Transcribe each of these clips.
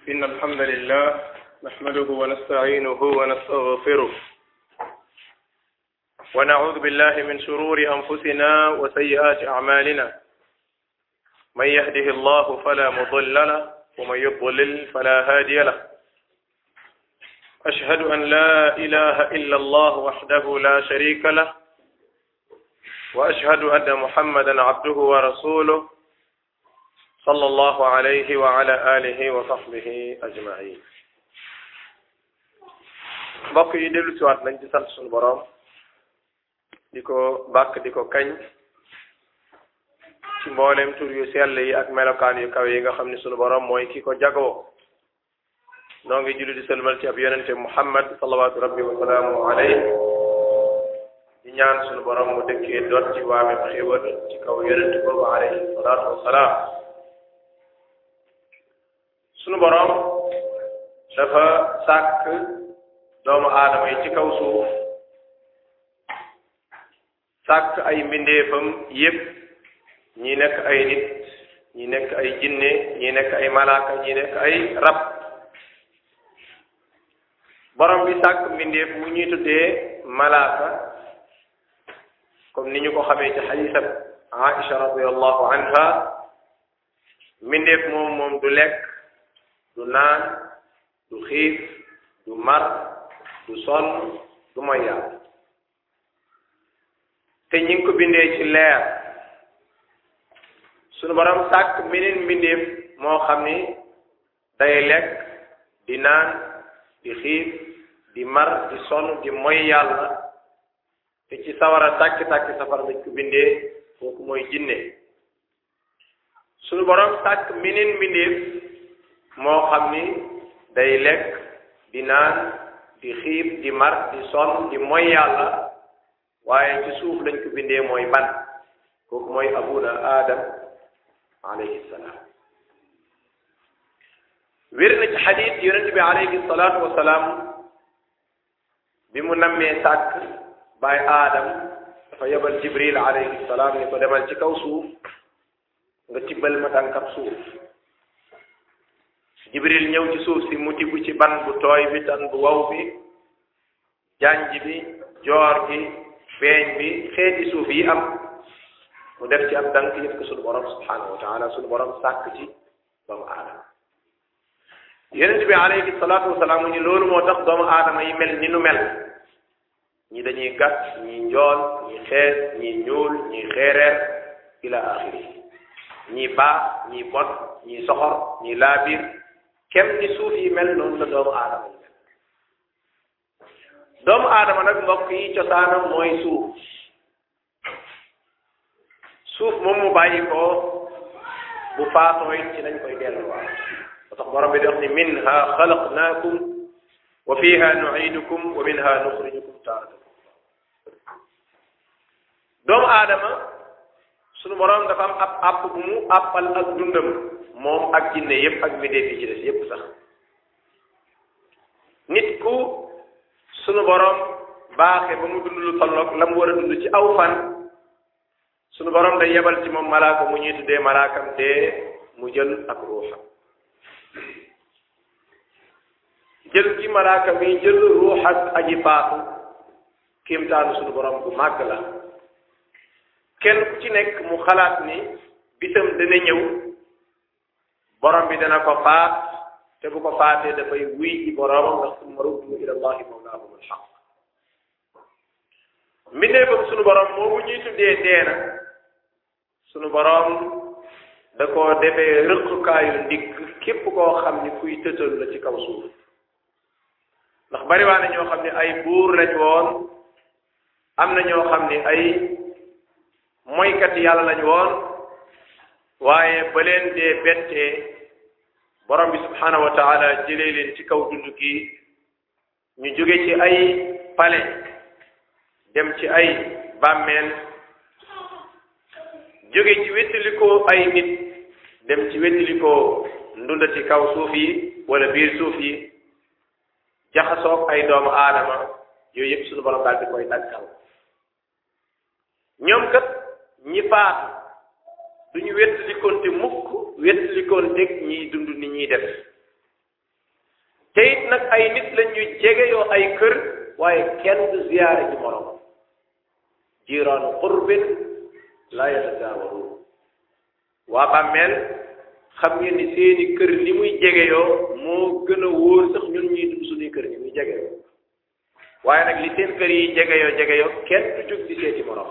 إن الحمد لله نحمده ونستعينه ونستغفره ونعوذ بالله من شرور أنفسنا وسيئات أعمالنا من يهده الله فلا مضل له ومن يضلل فلا هادي له أشهد أن لا إله إلا الله وحده لا شريك له وأشهد أن محمدا عبده ورسوله صلى الله عليه وعلى آله وصحبه أجمعين mbokk yi dellu siwaat nañ ci sant suñu boroom di ko bàkk di ko kañ ci mboolem tur yu sell yi ak melokaan yu kaw yi nga xam ne suñu boroom mooy ki ko jagoo noo ngi julli di sëlmal ci ab yonente muhammad salawaatu rabbi wa salaamu alayhi di ñaan suñu boroom mu dëkkee doot ci waamem xéewal ci kaw yonente boobu alayhi salaatu wasalaam sunu boroom dafa sàkk doomu aadama yi ci kaw suuf sàkk ay mbindeefam yépp ñi nekk ay nit ñi nekk ay jinne ñi nekk ay malaaka ñi nekk ay rab borom bi sàkk mbindeef mu ñuy tuddee malaaka comme ni ñu ko xamee ci xadisab Aïcha radiallahu anha mbindeef moom moom du lekk du naan du xiif du mar du sonn du moy yàlla te ñi ngi ko bindee ci leer sunu borom sàkk meneen mbindeef moo xam ni day lekk di naan di xiif di mar di sonn di moy yàlla te ci sawara tàkki-tàkki safara lañ ko bindee kooku mooy jinne sunu borom sàkk meneen mbindeef moo xam ni day lekk di naan di xiif di mar di sonn di moy yàlla waaye ci suuf lañ ko bindee mooy ban kooku mooy abuna adam alayhi salaam wér na ci xadis yonente bi alayhi salaatu wasalaam bi mu nammee sàkk baay aadam dafa yebal jibril alayhi salaam ni ko demal ci kaw suuf nga tibbal ma tànkab suuf jibril ñëw ci suuf si mu tibb ci ban bu tooy bi tan bu waw bi janj bi joor gi beeñ bi xeeti suuf yi am mu def ci ab dank yëpp ko sunu borom subhanahu wa taala sunu borom sàkk ci doomu aadama yonent bi alayhi salaatu wasalaam mu ni loolu moo tax doomu aadama yi mel ni nu mel ñi dañuy gàtt ñi njool ñi xees ñi ñuul ñi xeereer ila axiri ñi baax ñi bon ñi soxor ñi laabir kem ni suuf yi mel noonu la doomu aadama yi mel doomu aadama nag mbokk yi cosaanam mooy suuf suuf moom mu bàyyi ko bu faatoo it ci lañ koy delluwaat ba tax borom bi di wax ni minha xalaqnaakum wa fiha nuidukum wa minha nuxrijukum taaratan doomu aadama sunu borom dafa am ab àpp bu mu àppal ak dundam moom ak jinne yépp ak mbindeef yi ci des yépp sax nit ku sunu borom baaxe ba mu dund lu tolloog la mu war a dund ci aw fan sunu borom day yebal ci moom malaaka mu ñuy tuddee malaakam dee mu jël ak ruuxam jël ci malaaka mi jël ruux ak aji faatu kéemtaanu sunu borom bu màgg la kenn ku ci nekk mu xalaat ni bisam dana ñëw borom bi dana ko faat te bu ko faatee dafay wuy ci boromam ndax summa ruddu ila allahi mawlaahum alxaq mbindeefam sunu borom moomu ñuy tuddee deena sunu borom da koo defee rëqukaayu ndigg képp koo xam ni kuy tëtal la ci kaw suuf ndax bariwaa na ñoo xam ne ay buur lañ woon am na ñoo xam ni ay moykat yàlla lañ woon waaye ba leen dee bettee borom bi subhanahu wa taala jëlee leen ci kaw dund gi ñu jóge ci ay pale dem ci ay bàmmeel jóge ci wettalikoo ay nit dem ci wettalikoo ndunda ci kaw suuf yi wala biir suuf yi jaxasoog ay doomu aadama yooyu yëpp suñu borom daal di koy daggal ñoom kat ñi faatu duñu wettalikoonte mukk wettalikoonte ñiy dund ni ñuy def te it nag ay nit lañ ñu jege yoo ay kër waaye kenn du ziyaare ci morom jiiraanu qurbin la yatasaawaru waa bàmmeel xam ngeen ni seeni kër li muy jege yoo moo gën a wóor sax ñun ñuy dund suñuy kër ni muy jege yoo waaye nag li seen kër yi jege yoo jege yoo kenn du jóg di seeti morom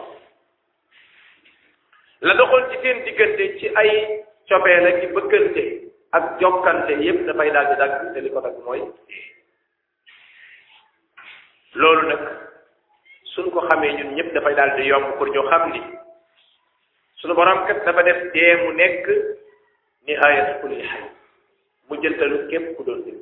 la doxoon ci seen diggante ci ay copee la ci bëggante ak jokkante yépp dafay daal di dagg te li ko dagg mooy loolu nag suñ ko xamee ñun ñëpp dafay daal di yomb pour ñu xam ni suñu borom kat dafa def dee mu nekk nihaayat kulli xay mu jëntalu képp ku doon dund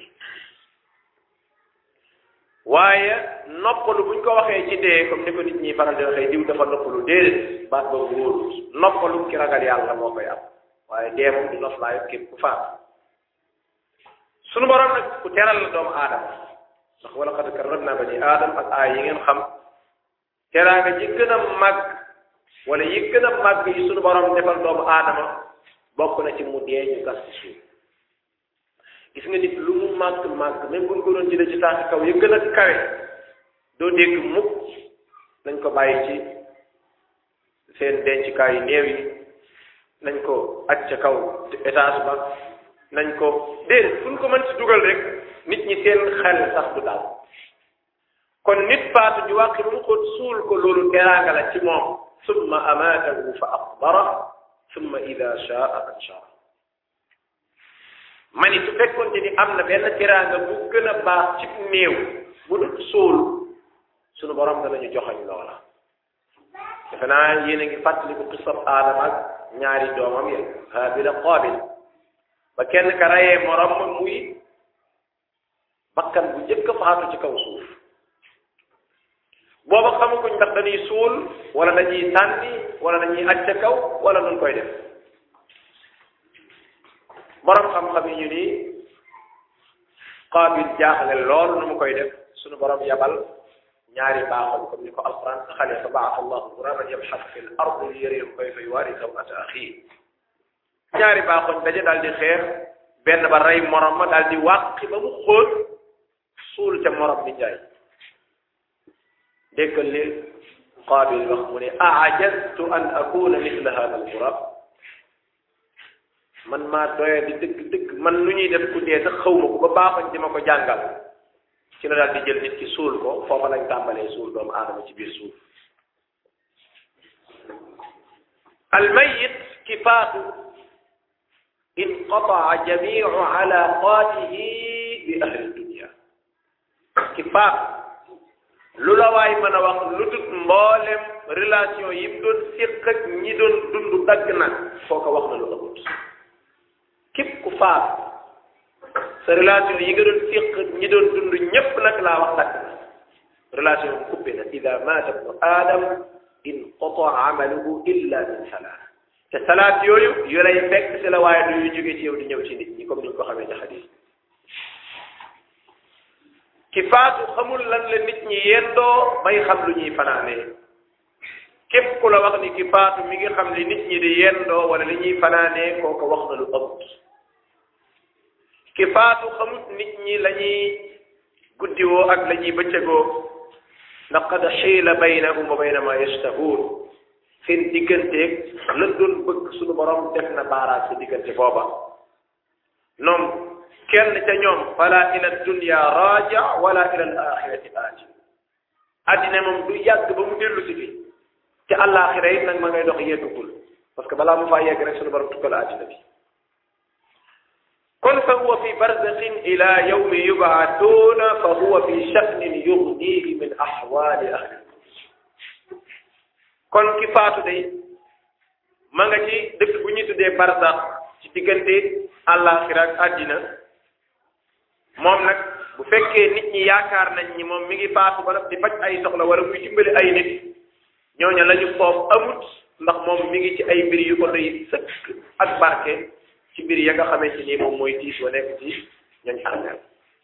waaye noppalu buñ ko waxee ci dee comme ni ko nit ñi faral di waxee diw dafa noppalu déedéet baat ba wóorul noppalu ki ragal yàlla moo koy am waaye dee moom du noflaayu képp ku faat sunu borom nag ku teral la doomu aadama ndax wala qad karramna bani aadam ak aay yi ngeen xam teraanga ji gën a màgg wala yi gën a màgg yi sunu borom defal doomu aadama bokk na ci mu dee ñu gas ci suuf gis nga nit lu mu màgg màgg même buñ ko doon jëlee ci tànk kaw yi gën a kawe doo dégg mukk nañ ko bàyyi ci seen dencukaay yu néew yi nañ ko aj ca kaw étage ba nañ ko déedéet fu ñu ko mën ci dugal rek nit ñi seen xel sax du daal kon nit faatu ju wàqi mu ko suul ko loolu teraanga la ci moom summa amaatahu fa aqbara summa ida shaa anshara ma ni su fekkoonte ni am na benn teraanga bu gën a baax ci néew bu dul suul sunu borom danañu joxañ loola defe naa yéen a ngi fàttaliku qisab aadama ak ñaari doomam ya haabil ak qaabil ba kenn ka rayee morom ma muy bakkan bu njëkk a faatu ci kaw suuf booba xamaguñ ndax dañuy suul wala dañuy sànni wala dañuy aj ca kaw wala nun koy def borom xam-xam yi ñu ni qaabil jaaxle lool nu mu koy def suñu borom yabal ñaari baaxoñ comme ni ko alquran saxalee fa baax allahu guraban yabxas fi l ard li yariyahu kayfa yuwaari sawata axii ñaari baaxoñ daje daal di xeex benn ba rey morom ma daal di wàqi ba mu xóot suul ca morom bi jaay déggal li qaabil wax mu ne aajaztu an akuna mithla hada al gurab man maa doye di dëgg dëgg man lu ñuy def ku dee sax xaw ma ko ba baaxoñ di ma ko jàngal ci la daal di jël nit ki suul ko foofa lañ tàmbalee suul doomu aadama ci biir suuf almayit ki faatu inqataa jamiu alaqatihi bi ahli dunia ki faatu lu la waay mën a wax lu tut mboolem relation yi mu doon séq ak ñi doon dund dagg na foo ko wax na lu ëpput képp ku faatu sa relation yi nga doon séq ak ñi doon dund ñépp nag laa wax dagg na relation bi coupé na ida maata ibnu aadam inqataa amaluhu illa min salaat te salaat yooyu yu lay fekk si la waaye du yu jóge ci yow di ñëw ci nit ñi comme ni ñu ko xamee ci xadis ki faatu xamul lan la nit ñi yendoo bay xam lu ñuy fanaanee képp ku la wax ni ki faatu mi ngi xam li nit ñi di yendoo wala li ñuy fanaanee kooko wax na lu ëpp ki faatu xamut nit ñi la ñuy guddiwoo ak la ñuy bëccëgoo ndax qad xiila baynahum wa bayna ma yashtahuun seen digganteeg la doon bëgg suñu borom def na baaraat si diggante booba noom kenn ca ñoom fala ila dunya raja wala ila al axirati aaji addina moom du yàgg ba mu dellu si fi te àllaaxira it nag ma ngay dox yeggagul parce que balaa mu faa yegg rek suñu borom tukkal addina bi kon fa huwa fi barzaxin ila yawmi yubaatuuna fa huwa fi sha'nin yugnihi min axwaali ahli kon ki faatu day ma nga ci dëkk bu ñuy tuddee barzax ci diggante àllaaxira ak àddina moom nag bu fekkee nit ñi yaakaar nañ ni moom mi ngi faatu ba di faj ay soxla wala muy dimbali ay nit ñooñu la ñu foofu amut ndax moom mi ngi ci ay mbir yu ko doy sëkk ak barke ci mbir ya nga xamante ni moom mooy tiis wa nekk ci ñooñ armeel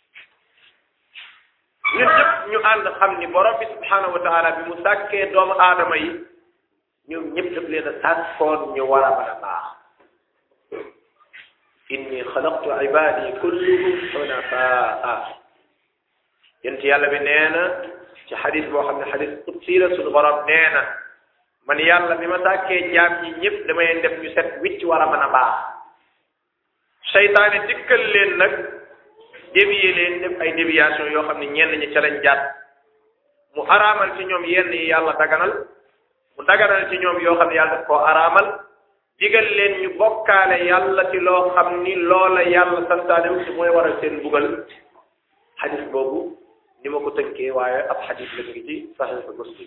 ñun ñëpp ñu ànd xam ni borom bi subhanahu wa taala bi mu sàkkee doomu aadama yi ñoom ñëpp daf leen a sàkkoon ñu war a mën a baax inni xalaqtu ibadi kulluhum xunafaa yent yàlla bi nee na ci xadis boo xam ne xadis qudsi la suñu borom nee na man yàlla bi ma sàkkee jaam ñi ñëpp damay leen def ñu set wicc war a mën a baax seytaane dikkal leen nag dévier leen def ay déviation yoo xam ne ñenn ñi ca lañ jàpp mu araamal ci ñoom yenn yi yàlla daganal mu daganal ci ñoom yoo xam ne yàlla daf koo araamal digal leen ñu bokkaale yàlla ci loo xam ni loola yàlla santaane wu ci mooy waral seen bugal xadis boobu ni ma ko tënkee waaye ab xadis la ngi ci saxiix Muslim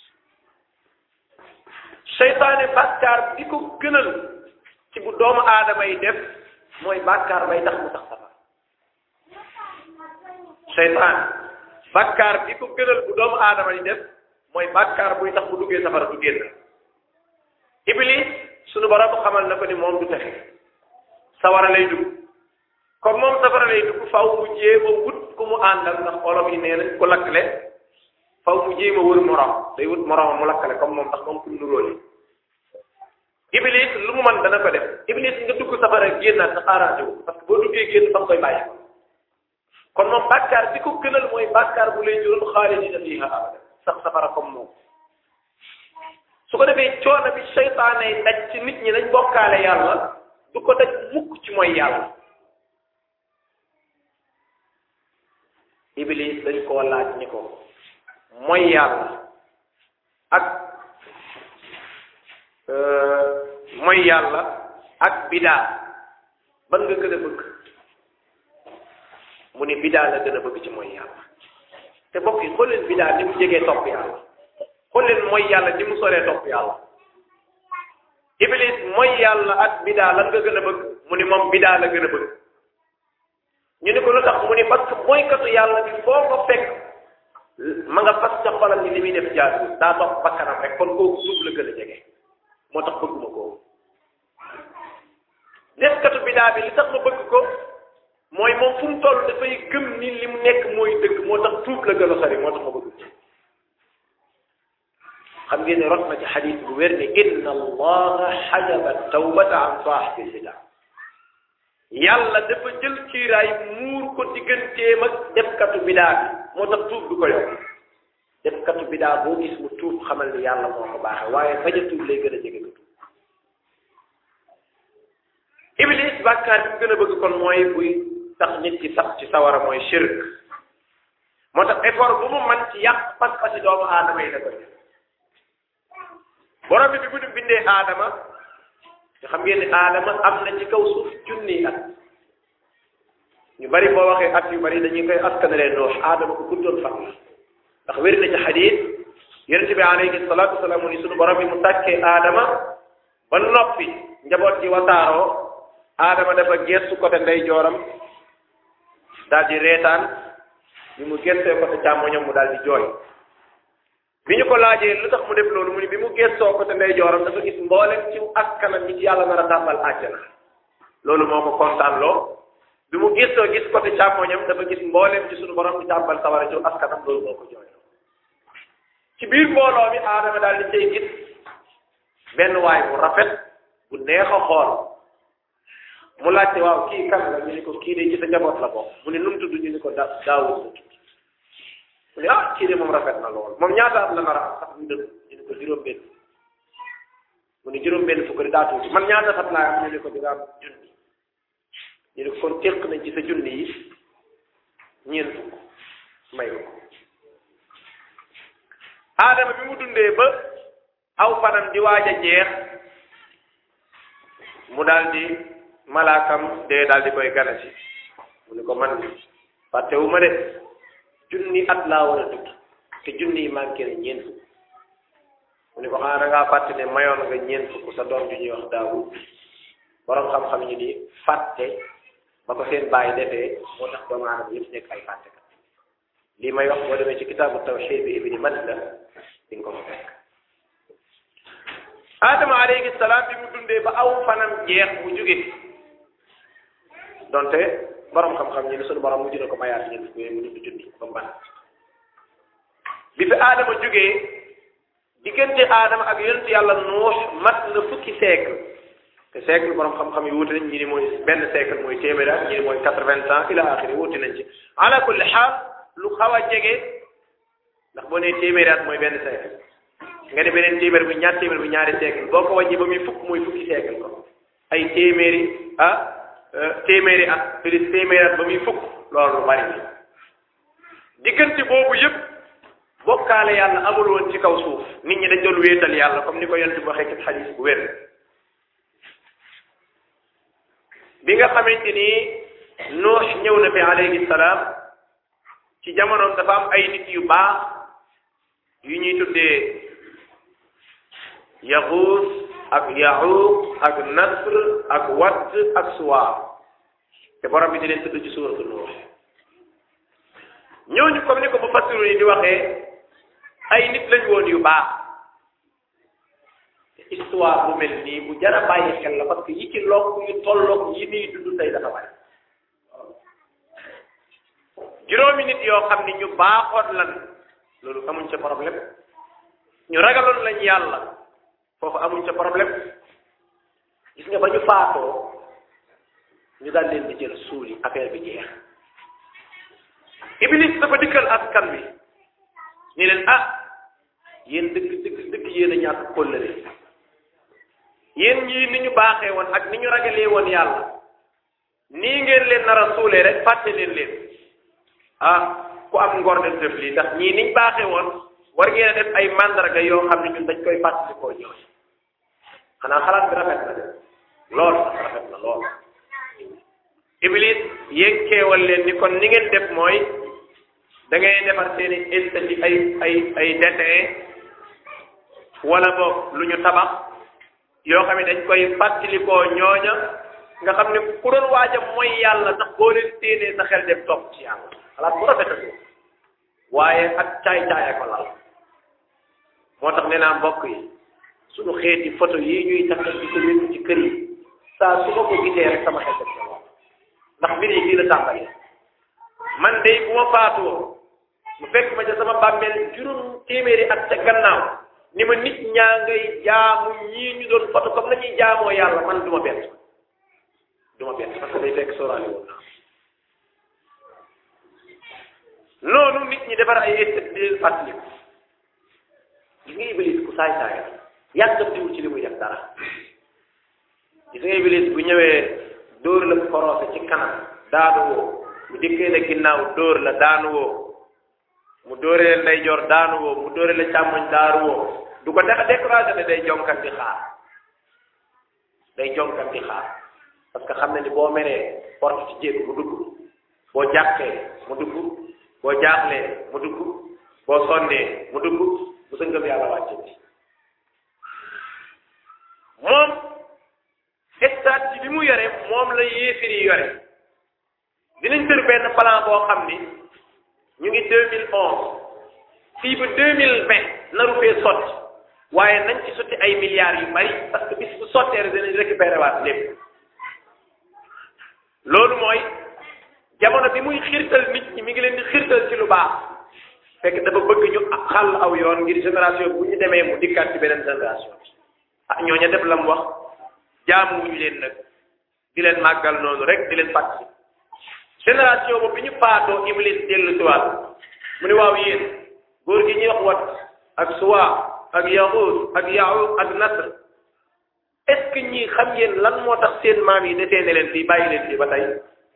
seytaane bàkkaar bi ko gënal ci bu doomu aadama yi def mooy bàkkaar bay tax mu tax safara seytaan bàkkaar bi ko gënal bu doomu aadama yi def mooy bàkkaar buy tax bu duggee safara du génn iblis sunu borom xamal na ko ni moom du texe sawara lay dugg comme moom safara lay dugg faw mu jéem a wut ku mu àndal ndax olof yi nee nañ ko lakkale faw mu jéem a wër morom day wut morom mu lakkale comme moom ndax moom ku nuróole iblis lu mu mën dana ko def iblis nga dugg safara génnaat sa arrangé wu parce que boo duggee génn fa nga koy bàyyi kon moom bàkkaar bi ko gënal mooy bàkkaar bu lay jural xaalidina fiha abada sax safara comme moom su ko defee coono bi seytaane yi daj ci nit ñi dañ bokkaale yàlla du ko daj mukk ci mooy yàlla iblis dañ koo laaj ñi ko mooy yàlla ak mooy yàlla ak bidaa ban nga gën a bëgg mu ni bidaa la gën a bëgg ci mooy yàlla te bokk yi xool leen bidaa ni mu jegee topp yàlla xool leen mooy yàlla ni mu soree topp yàlla iblis mooy yàlla ak bidaa lan nga gën a bëgg mu ni moom bidaa la gën a bëgg ñu ni ko lu tax mu ni parce que mooykatu yàlla bi foo ko fekk ma nga fas ca xolam ni li muy def jaadu daa topp bakkanam rek kon kooku suuf la gën a jege moo tax bëgguma ko defkatu bidaa bi li tax ma bëgg ko mooy moom fu mu toll dafay gëm ni li mu nekk mooy dëgg moo tax tuub la gën a sori moo tax ma bëgg xam ngeen ne rot na ci xadis bu wér ne inna allaha xajaba tawbata an saaxibil bidaa yàlla dafa jël kiiraay muur ko digganteem ak defkatu bidaa bi moo tax tuub du ko yokk defkatu bidaa boo gis mu tuub xamal ni yàlla moo ko baaxee waaye bañ a tuub lay gën a jege ko tuub iblis bàkkaar bi mu gën a bëgg kon mooy buy tax nit ki sax ci sawara mooy shirk moo tax effort bu mu man ci yàq pas-pasi doomu aadama yi la koy def borom bi bi mu bindee aadama nga xam ngeen ni aadama am na ci kaw suuf junni at ñu bari boo waxee at yu bari dañuy koy askanalee noox aadama ko guddoon fan la ndax wér na ci xadiis yonent bi alayhi salaatu wasalaam ni sunu borom bi mu tàkkee aadama ba noppi njaboot ji wasaaroo aadama dafa gestu côté ndeyjooram daal di reetaan bi mu gestee côté càmmoñam mu daal di jooy bi ñu ko laajee lu tax mu def loolu mu ni bi mu gestoo côté ndeyjooram dafa gis mboolem ci askanam ñi ci yàlla nar a tàmbal àjjana loolu moo ko kontaan loo bi mu gestoo gis côté càmmoñam dafa gis mboolem ci sunu borom di tàmbal sawara ci askanam loolu moo ko jooy ci biir mbooloo mi aadama daal di cay gis benn waay bu rafet bu neex a xool mu laajte waaw kii kan la ñu ni ko kii de ci sa njaboot la bokk mu ne nu mu tudd ñu ni ko da daawul la tudd mu ne ah kii de moom rafet na lool moom ñaata at la nar a am sax ñu dëgg ñu ni ko juróom-benn mu ne juróom-benn fukk daa tuuti man ñaata at laa am ñu ni ko di nga am junni ñu ni ko kon téq nañ ci sa junni yi ñeent fukk may ko aadama bi mu dundee ba aw fanam di waaj a jeex mu daal di malaakam dee daal di koy gana si mu ni ko man fàttewu ma de junni at laa war a dund te junni yi manqué ne ñeent fukk mu ni ko xanaa da ngaa fàtte ne mayoon nga ñeent fukk sa doom ju ñuy wax daawud borom xam-xam ñu ni fàtte ba ko seen bàyyi defee moo tax doomu aadama yëpp nekk ay fàttekat lii may wax boo demee ci kitaabu tawxiid bi ibni Manda di nga ko fa fekk Adama alayhi salaam bi mu dundee ba aw fanam jeex mu jóge donte borom xam-xam ñi ni sunu borom mujj na ko mayaat ñeent fukk mu dund junni ba mu ban bi fi Adama jógee diggante Adama ak yonent yàlla Nuux mat na fukki siècle te siècle borom xam-xam yi wuute nañ ñi ni mooy benn siècle mooy téeméer at ñi ni mooy quatre-vingts ans ila axiri wuute nañ ci ala kulli xaal lu xaw a jege ndax boo nee téeméeri at mooy benn siècle nga ne beneen téeméer bi ñaar téeméer bi ñaari siècle boo ko wàññi ba muy fukk muy fukki siècle ko ay téeméeri ah téeméeri at plus téeméeri at ba muy fukk loolu lu bari diggante boobu yëpp bokkaale yàlla amul woon ci kaw suuf nit ñi dañ doon wéetal yàlla comme ni ko yonent bi waxee ci xadis bu wér bi nga xamante ni Nuux ñëw na fi alayhi salaam ci jamonoom dafa am ay nit yu baax yu ñuy tuddee yaxuus ak yaxuuq ak nasr ak wadd ak suwaa te borom bi di leen tudd ci suuratu Nuux ñooñu comme ni ko mu fassiru yi di waxee ay nit lañ woon yu baax histoire bu mel nii bu jar a bàyyi xel la parce que yi ci lokk yu tolloog yi nii dund tey dafa bari juróomi nit yoo xam ni ñu baaxoon lan loolu amuñ ca problème ñu ragaloon lañ yàlla foofu amuñ ca problème gis nga ba ñu faatoo ñu daal leen di jël suuli affaire bi jeex iblis dafa dikkal askan bi ni leen ah yéen dëgg dëgg dëgg yéen a ñàkk kóllëre yéen ñii ni ñu baaxee woon ak ni ñu ragalee woon yàlla nii ngeen leen nar a suulee rek fàtte leen leen ah ku am ngor def def lii ndax ñii niñ baaxee woon war ngeen a def ay mandarga yoo xam ne ñun dañ koy fàttalikoo ñëw xanaa xalaat bi rafet na de lool sax rafet na lool iblis yëkkeewal leen ni kon ni ngeen def mooy da ngay defar seeni estati ay ay ay dessin wala boog lu ñu tabax yoo xam ne dañ koy fàttalikoo ñooña nga xam ne ku doon waaja mooy yàlla sax boo leen séenee sa xel dem topp ci yàlla xalaat bu rafet ko waaye ak caay-caaya ko lal moo tax nee naa mbokk yi suñu xeeti photo yi ñuy tax di ko wékk ci kër yi saa su ma ko gisee rek sama xel dem ndax mbir yi fii la tàmbalee man de bu ma faatoo mu fekk ma ca sama bàmmeel juróom téeméeri at ca gannaaw ni ma nit ñaa ngay jaamu ñii ñu doon foto comme la ñuy jaamoo yàlla man du ma bett du ma bett parce que day fekk sóoraale woon naa noonu nit ñi defar ay estet di fàttaliku gis nga iblis ku saay saaya yàggamtiwul ci li muy def dara gis nga iblis bu ñëwee dóor la korosé ci kanam daanu woo mu dikkee la ginnaaw dóor la daanu woo mu dóore la ndeyjoor daanu woo mu dóore la càmmoñ daanu woo du ko dex découragé ne day jonkan di xaar day jonkan di xaar parce que xam na ni boo meree porte ci jéego mu dugg boo jàqee mu dugg boo jaaxlee mu dugg boo sonnee mu dugg bu sa ngëm yàlla wàcce bi moom stratégie bi mu yore moom la yéefir yi yore dinañ tër benn plan boo xam ni ñu ngi deux mille onze fii ba deux mille vingt naru fee sotti waaye nañ ci sotti ay milliards yu bari parce que bis bu sottee rek dinañ récupérer waat lépp loolu mooy jamono bi muy xiirtal nit ñi mi ngi leen di xiirtal ci lu baax fekk dafa bëgg ñu xàll aw yoon ngir génération bu ñu demee mu dikkaat ci beneen génération bi ah ñooña def la mu wax jaamu wuñu leen nag di leen màggal noonu rek di leen fàttali génération boobu bi ñu faatoo iblis dellu si waat mu ne waaw yéen góor gi ñuy wax wat ak suwa ak yaxuus ak yaxuuq ak nasr est ce que ñii xam ngeen lan moo tax seen maam yi desee ne leen fii bàyyi leen fii ba tey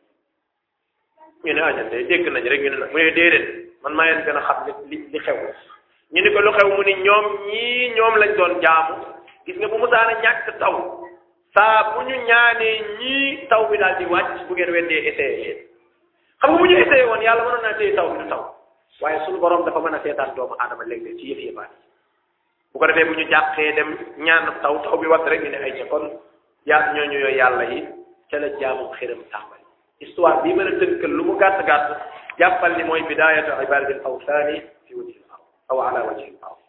ñu ne añan de dégg nañ rek ñu ne nag mu ne déedéet man maa leen gën a xam li li xew ñu ni ko lu xew mu ni ñoom ñii ñoom lañ doon jaamu gis nga bu musaana ñàkk taw saa bu ñu ñaanee ñii taw bi daal di wàcc bu ngeen weddee essayé leen xam nga bu ñu essayé woon yàlla mënoon naa téye taw bi du taw waaye suñu borom dafa mën a seetaan doomu aadama léeg-léeg ci yëf yëfaat yi bu ko defee bu ñu jàqee dem ñaan taw taw bi watt rek ñu ne ay ca kon yaa ñooñu yooyu yàlla yi ca la jaamu xiram tàmbali histoire bii mën a tënkal lu mu gàtt gàtt jàppal ni mooy bidayatu ibadatil awsaani fi wajhil ard aw ala wajhil ard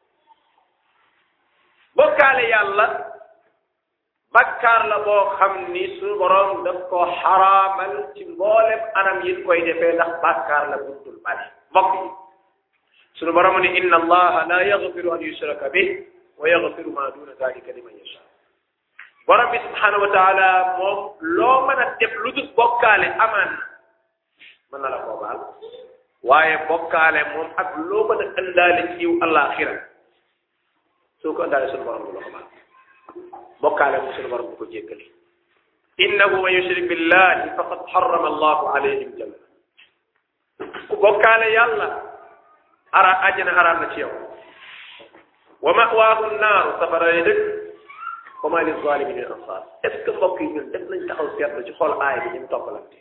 bokkaale yàlla bakkaar la boo xam ni suñu borom daf ko xaraamal ci mboolem anam yi koy defee ndax bakkaar la buntul bari mbokk yi suñu borom ni inna allaha la yaghfiru an yushraka bih wa yaghfiru ma duna dalika liman yasha borom bi subhanahu wa taala moom loo mën a def lu dul bokkaale amaan na mën na la koo baal waaye bokkaale moom ak loo mën a ëndaale ci yiw àllaaxira soo ko ëndaale sunu borom bu la ko baal bokkaale moom sunu borom bu ko jéggale innahu man yushrik billahi faqad harrama allahu alayhi aljanna ku bokkaale yàlla ara àjjana araam na ci yow wa mawaahu naaru safara yi dëkk wa ma li zalimin min ansar est ce que mbokk yi ñun def nañ taxaw seetlu ci xool aay bi ñu toppalante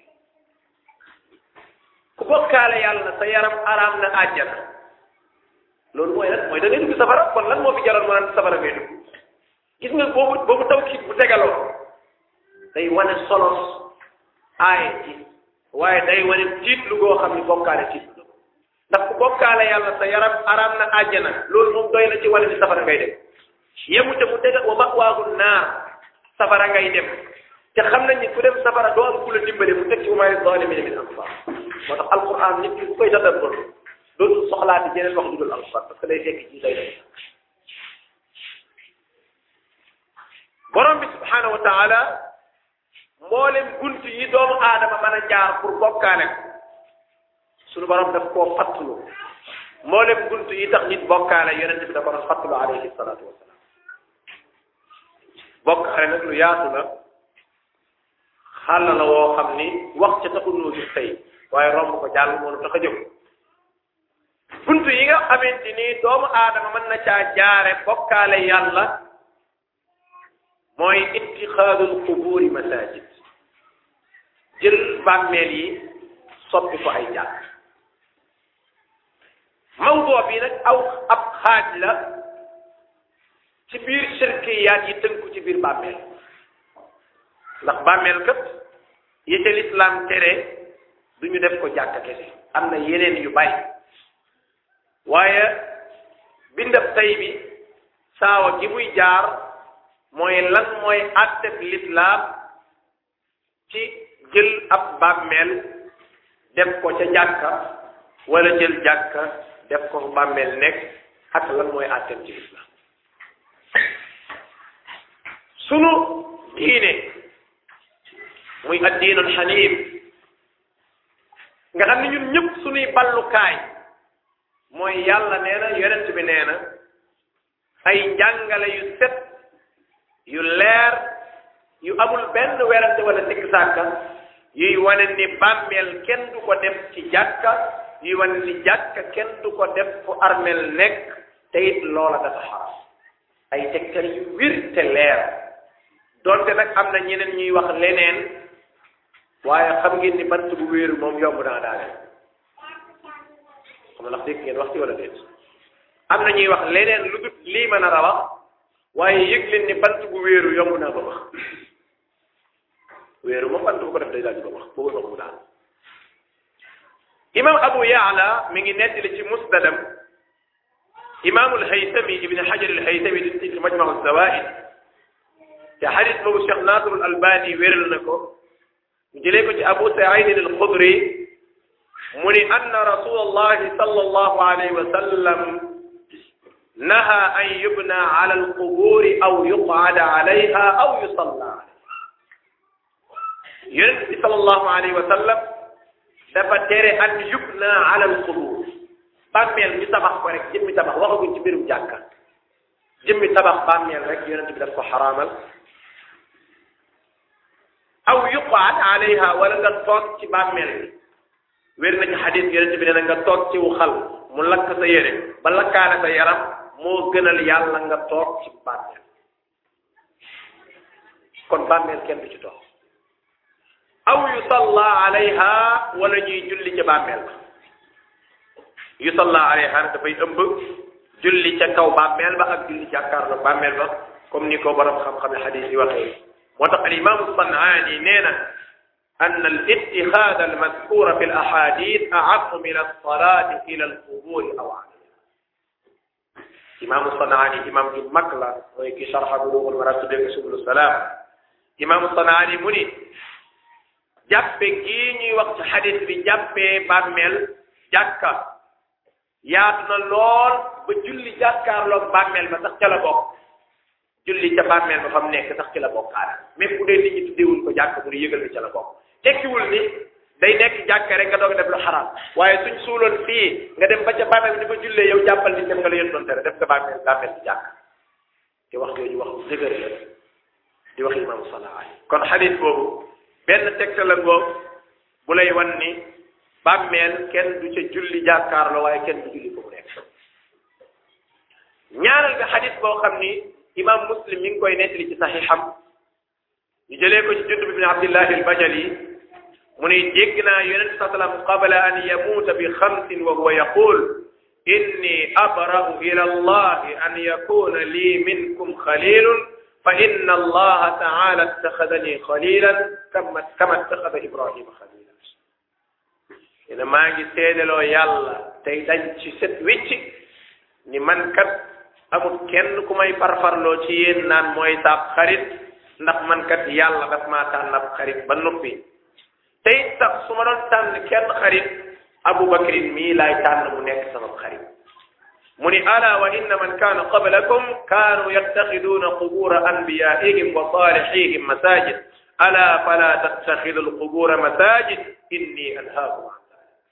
ku bokkaale yàlla sa yaram araam na àjjana loolu mooy lan mooy da ngay dugg safara kon lan moo fi jaroon mu naan safara ngay dugg gis nga boobu boobu taw kiit bu tegaloo day wane solos aaye ci waaye day wane tiit lu goo xam ni bokkaale tiit lu ndax ku bokkaale yàlla sa yaram araam na àjjana loolu moom doy na ci wane ni safara ngay dem yemu te mu tega wa mawaahu naar safara ngay dem te xam nañ ni ku dem safara doo am ku la dimbale mu teg ci wa maa li-zaalimiina min ansaar moo tax alquran nit ki ku koy tadabbur dootul soxlaati jeneen wax ju dul alquran parce que day fekk ci day dem borom bi subhaanahu wa taala mboolem bunt yi doomu aadama mën a jaar pour bokkaale ko suñu borom daf koo fattulu mboolem bunt yi tax nit bokkaale yonente bi da ko doon fattulu alayhi salaatu wasalaam bokkaale nag lu yaatu la xàll la woo xam ni wax ca taxul noo gis tey waaye romb ko jàll moo tax a jóg bunt yi nga xamante ni doomu aadama mën na caa jaare bokkaale yàlla mooy ittixaadul qubuuri masajid jël bàmmeel yi soppi ko ay jàkk mawdoo bi nag aw ab xaaj la ci biir shirkiyaat yi tënku ci biir bàmmeel ndax bàmmeel kat yi ca lislaam tere du ñu def ko jàkk kese am na yeneen yu bari waaye bindab tey bi saawa gi muy jaar mooy lan mooy àtteb lislaam ci jël ab bàmmeel def ko ca jàkka wala jël jàkka def ko bàmmeel nekk ak lan mooy àtteb ci lislaam sunu diine muy addiinul xaniif nga xam ne ñun ñëpp sunuy ballukaay mooy yàlla nee na yonent bi nee na ay njàngale yu set yu leer yu amul benn werante wala sikk sàkka yuy wane ni bàmmeel kenn du ko def ci jàkka yuy wane ni jàkka kenn du ko def fu armeel nekk te it loola dafa xaram ay tegtal yu wir te leer donte nag am na ñeneen ñuy wax leneen waaye xam ngeen ni bant bu wéeru moom yomb naa daale xam na ndax dégg ngeen wax ci wala déet am na ñuy wax leneen lu dut lii mën a rawax waaye yëg leen ni bant bu wéeru yomb naa ba wax wéeru moom bant bu ko def day daal di ba wax boobu wax mu daal imam abu yaala mi ngi nettali ci musnadam imaamul haytami ibn hajar al haytami di ci majmau zawaid te xadis boobu cheikh nasrul albani wéral na ko ñu jëlee ko ci abu saidin al xudri mu ni anna rasul allahi sallallahu alayhi wa sallam naha an yubna ala alquburi aw yuqada alayha aw yusalla alayha yonent bi sallallahu alayhi wa sallam dafa tere an yubna ala alqubur bàmmeel ñu tabax ko rek jëmmi tabax waxaguñ ci mbirum jàkka jëmmi tabax bàmmeel rek yonent bi daf ko xaraamal aw yuqaad alayha wala nga toog ci bàmmeel bi wér na ci xadis yonent bi nee na nga toog ci wu xal mu lakk sa yére ba lakkaale sa yaram moo gënal yàlla nga toog ci bàmmeel kon bàmmeel kenn du ci toog aw yusalla alayha wala ñuy julli ca bàmmeel ba yusalla alayha dafay ëmb julli ca kaw bàmmeel ba ak julli jàkkaarloo bàmmeel ba comme ni ko borom xam-xam ne xadis yi waxee moo tax al imam sanaani nee na an al ittixaad al madkura fi al ahadith a'ammu min as-salati ila al qubur aw alayha imam sanaani imam ju mag la mooy ki sharxa bulughul maram tuddee ko subul salaam imam sanaani mu ni jàppe gii ñuy wax ci xadis bi jàppee bàmmeel jàkka yaatu na lool ba julli jàkkaarloog bàmmeel ba sax ca la bokk julli ca bàmmeel ba fa mu nekk sax ci la bokkaale même bu dee nit ñi tuddeewuñ ko jàkk mu ne yëgal ni ca la bokk tekkiwul ni day nekk jàkk rek nga doog def lu xaraam waaye suñ suuloon fii nga dem ba ca bàmmeel bi di fa jullee yow jàppal ni dem nga la yéen doon tere def nga bàmmeel bàmmeel bi jàkk te wax jooju wax bu dëgër la di wax imam Salah kon xadis boobu benn tegtal la ngoog bu lay wan ni bàmmeel kenn du ca julli jàkkaarloo waaye kenn du julli foofu nekk ñaareel nga xadis boo xam ni imam muslim mi ngi koy nettali ci saxiixam ñu jëlee ko ci jundub ibn abdillahi albajali mu ne dégg naa yonente sa sallam qabla an yamuuta bi xamsin wa huwa yaqul inni abra'u ila allahi an yakuna lii minkum xalilun fa inna allaha taala ittaxadani xalilan kama kama ittaxada ibrahima xalilan ene maa ngi seedeloo yàlla tey dañ ci set wicc ni man kat amul kenn ku may farfarloo ci yéen naan mooy saab xarit ndax man kat yàlla daf maa tànn ab xarit ba noppi te it sax su ma doon tànn kenn xarit abubakrin mii laay tànn mu nekk sama xarit mu ni ala wa inna man kaana qablakum kaanu yattaxiduuna qubura anbiyaihim wa salihihim masajid ala fala tattaxidu alqubura masajid inni anhaakum an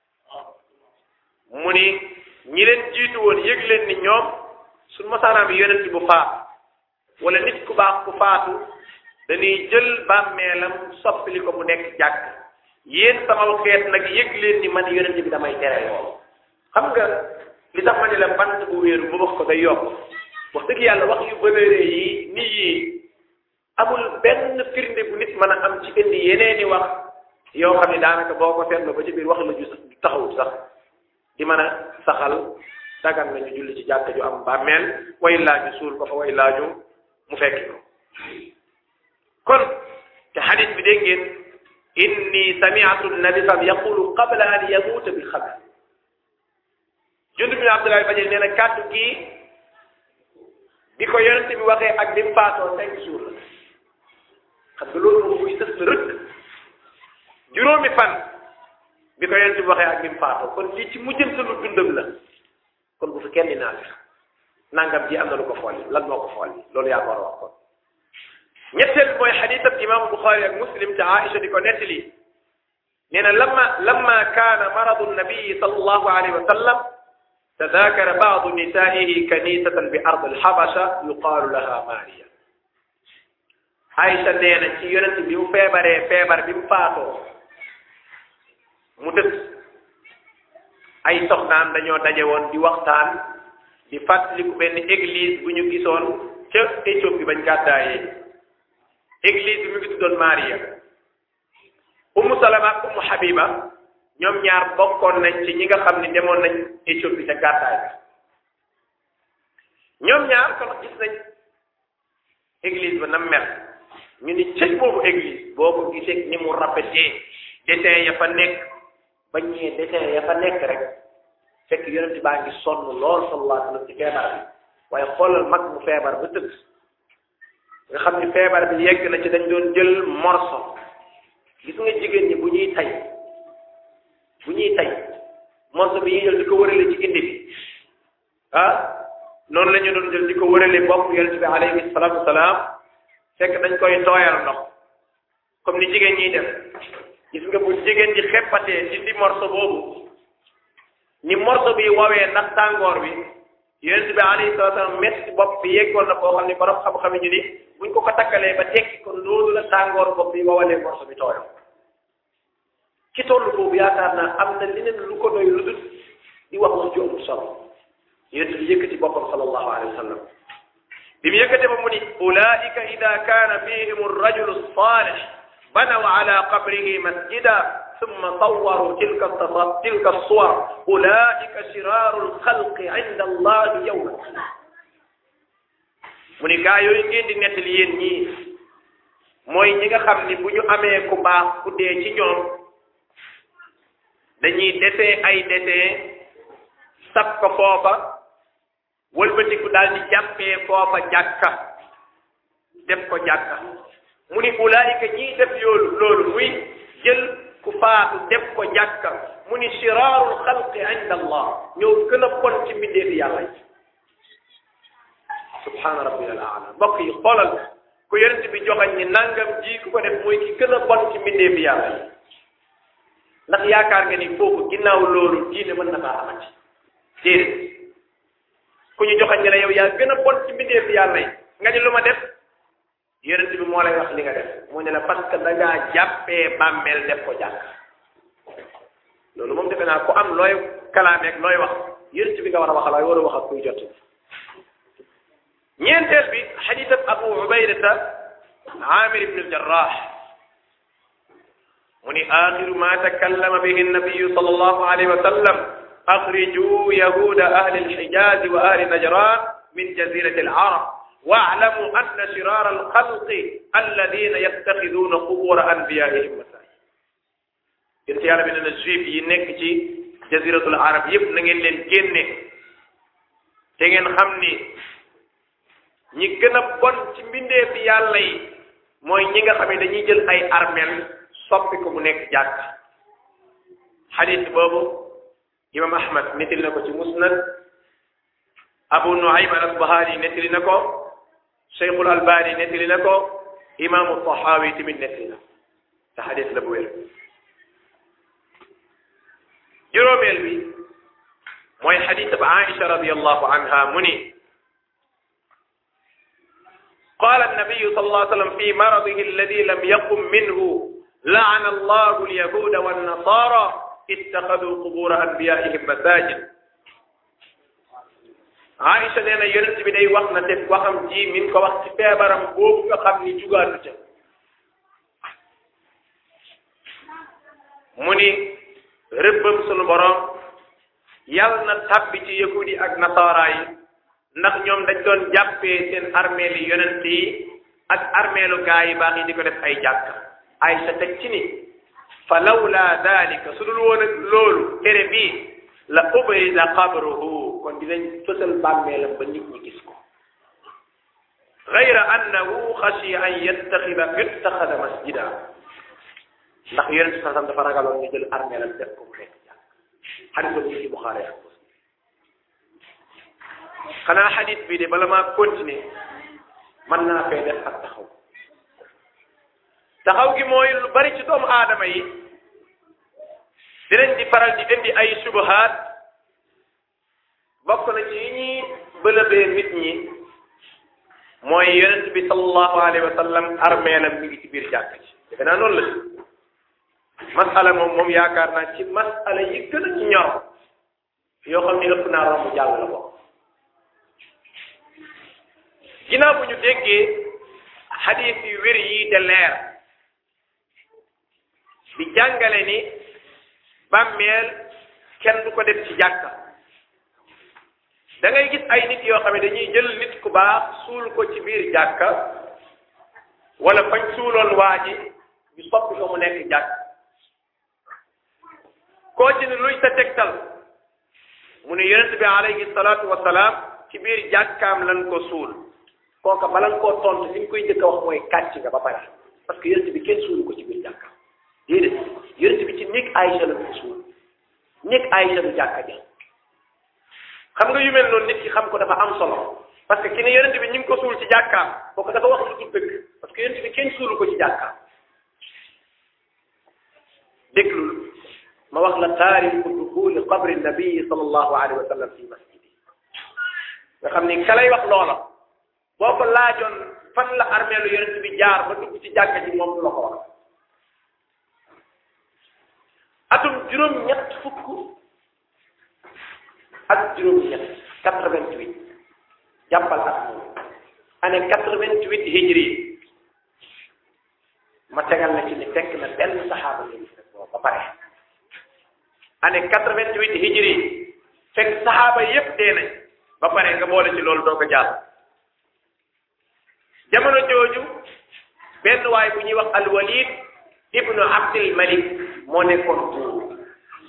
mu ni ñi leen jiitu woon yëg leen ni ñoom suñ masaanaam yonent bu faatu wala nit ku baax ku faatu dañuy jël bàmmeelam soppili ko mu nekk jàkk yéen sama xeet nag yëg leen ni man yonent bi damay tere loolu xam nga li tax ma ne la bant bu wéeru bu wax ko day yokk wax dëgg yàlla wax yu bëreere yi nii yi amul benn firnde bu nit mën a am ci indi yeneeni wax yoo xam ne daanaka boo ko seetloo ba ci biir wax la ju taxawut sax di mën a saxal dagan nañu julli ci jàkka ju am bàmmeel way laaju suul ko fa way laaju mu fekki ko kon te xadis bi dégg ngeen inni sami'tu nabi sam yaqulu qabla an yamuuta bi xabr jund bi abdullahi bajel nee na kàddu kii bi ko yonente bi waxee ak bi mu faatoo cinq jours la xam nga loolu moom muy sës la rëkk juróomi fan bi ko yonente bi waxee ak bi mu faatoo kon lii ci mujjantalu dundam la kon bu fi kenn di naan nangam ji am na lu ko xool lan moo ko xool loolu yaa ko war a wax kon ñetteel mooy xadiisab imam Buxaari ak Muslim te Aïcha di ko nettali nee na lamma lamma kaana maradu nabii sallallahu alayhi wa sallam tadaakara baadu nisaa'ihi kanisatan bi ard alxabasha yuqaalu laha Maariya Aïcha nee na ci yonent bi mu feebaree feebar bi mu faatoo mu dëkk ay soxnaam dañoo daje woon di waxtaan di fàttaliku benn église bu ñu gisoon ca Éthiopie bañ gàddaayee église bi mu ngi tuddoon Maria Ummu Salama ak Ummu Habiba ñoom ñaar bokkoon nañ ci ñi nga xam ne demoon nañ Éthiopie ca gàddaay bi ñoom ñaar kon gis nañ église ba na mel ñu ni cëj boobu église boo ko gisee ni mu rafetee dessin ya fa nekk ba ñëwee dessin ya fa nekk rek fekk yonent baa ngi sonn lool sallallahu alayhi wa sallam ci feebar bi waaye xoolal mag mu feebar ba tëdd nga xam ni feebar bi yegg na ci dañ doon jël morso gis nga jigéen ñi bu ñuy tay bu ñuy tay morso bi ñuy jël di ko wërale ci indi bi ah noonu la ñu doon jël di ko wërale bopp yonent bi alayhi salaatu wasalaam fekk dañ koy tooyal ndox comme ni jigéen ñiy def gis nga bu jigéen ji xeppatee dindi morso boobu ni morso bi wawee ndax tàngoor bi yonent bi alayhi salaatu wasalaam metti bopp bi yeggoon na boo xam ne borom xam-xam ñu ni buñ ko ko takkalee ba tekki ko loolu la tàngoor bopp bi wawalee morso bi tooyam ci tollu boobu yaakaar naa am na leneen lu ko doy lu dul di wax wax ju amul solo yonent bi yëkkati boppam sallallahu alayhi wa sallam bi mu yëkkate ba mu ni ulaika ida kaana fihim arrajulu salih banaw ala qabrihi masjida summa sawwaru tilka tilka suwar ulaika shiraru alxalqi inda allahi yawma alqiyama mu ni gaa yooyu ngeen di nettali yéen ñii mooy ñi nga xam ni bu ñu amee ku baax ku dee ci ñoom dañuy desee ay desee sab ko foofa wëlbatiku daal di jàppee foofa jàkka def ko jàkka mu ni ulaayika ñiy def yoolu loolu muy jël ku faatu def ko jàkka mu ni shiraarul xalqi inda allah ñoo gën a bon ci mbindeefi yàlla yi subhaana rabbiyal aala mbokk yi xoolal ku yonent bi joxañ ni nangam ji ku ko def mooy ki gën a bon ci mbindee bi yàlla yi ndax yaakaar nga ni foofu ginnaaw loolu diine mën na faa amati déedéet ku ñu joxañ ne la yow yaa gën a bon ci mbindee bi yàlla yi nga ni lu ma def yonent bi moo lay wax li nga def mu ne la parce que da ngaa jàppee bàmmeel def ko jàkk loolu moom defe naa ku am looy kalaameeg looy wax yonent bi nga war a waxal waaye war a wax ak kuy jot ñeenteel bi xadiisab abu ubaydata amir ibn aljarrah mu ni axiru ma takallama bihi nabiyu sal allahu alayhi wa sallam axriju yahuda ahli alxijazi wa ahli najran min jazirati alarab واعلموا أن شرار الخلق الذين يتخذون قبور أنبيائهم مساجد yéen yàlla bi ne na juif yi nekk ci jaziratul arab yépp na ngeen leen génne te ngeen xam ni ñi gën a bon ci mbindee fi yàlla yi mooy ñi nga xam ne dañuy jël ay armel soppi ko mu nekk jàkk xadis boobu imam ahmad nettali na ko ci musnad abu nuaym al asbahani nettali na ko cheikhul albani nettali na ko imaamu tahawi tamit nettali na te xadis la bu wér juróomeel bi mooy xadis ba aisha radiallahu anha mu ni قال النبي صلى الله عليه وسلم في مرضه الذي لم يقم منه لعن الله اليهود والنصارى اتخذوا قبور انبيائهم مساجد Aïcha nee na yonent bi day wax na te waxam ji min ko wax ci feebaram boobu nga xam ni jugaatu ca mu ni rëbbam sunu borom yàlla na tàbbi ci yahudi ak nasaara yi ndax ñoom dañ doon jàppee seen armeeli yonent yi ak armeelu gaa yi baax yi di ko def ay jàkk Aïcha teg ci ni fa lawla dalika su dul woon ak loolu tere bii la ubrida qabruhu kon dinañ fësal bàmmeelam ba nit ñi gis ko gayra annahu xashiya an yattaxida yuttaxada masjida ndax yonent bi sallam dafa ragaloon ñu jël armeelam def ko mu nekk jàkk xadis boobu ñu ci Buxaari ak Muslim xanaa xadis bii de bala maa continuer mën naa fee def ak taxaw taxaw gi mooy lu bari ci doomu aadama yi dinañ di faral di indi ay subahaat bokk na ci yi ñuy bëlëbee nit ñi mooy yonent bi sallallahu alayhi wa sallam armeelam mi ngi ci biir jàkk ci defe naa noonu la si masala moom moom yaakaar naa ci masala yi gën a ci ñor yoo xam ne ëpp naa romb jàll la ko ginnaaw bu ñu déggee xadiis yu wér yi te leer di jàngale ni bàmmeel kenn du ko def ci jàkka da ngay gis ay nit yoo xam ne dañuy jël nit ku baax suul ko ci biir jàkka wala fañ suuloon waa ji ñu soppi ko mu nekk jàkk koo ci ne luy sa tegtal mu ne yonent bi alayhi salaatu wasalaam ci biir jàkkaam lan ko suul kooka bala nga koo tontu li ñu koy njëkk a wax mooy kàcc nga ba pare parce que yonent bi kenn suulu ko ci biir jàkkaam déedéet yonent bi ci néeg Aïcha la ko suul néeg Aïcha du jàkka ja xam nga yu mel noonu nit ki xam ko dafa am solo parce que ki ne yonent bi ñu ngi ko suul ci jàkkaam kooku dafa wax lu dul dëgg parce que yonent bi kenn suulu ko ci jàkkaam déglul ma wax la taariku duxuli qabri nabii sallallahu alayhi wa sallam fi masjidi nga xam ni ka lay wax loola boo ko laajoon fan la armeelu yonent bi jaar ba dugg ci jàkka ji moom du la ko wax atum juróom-ñett fukk ak juróom-ñett quatre-vingt-huit jàppal at moom année quatre-vingt-huit hijri ma tegal na ci ni fekk na benn saxaaba lañu fekk boobu ba pare année quatre-vingt-huit hijri fekk saxaaba yépp dee nañ ba pare nga boole ci loolu doo ko jàll jamono jooju benn waay bu ñuy wax alwalid ibnu abdil malik moo nekkoon buur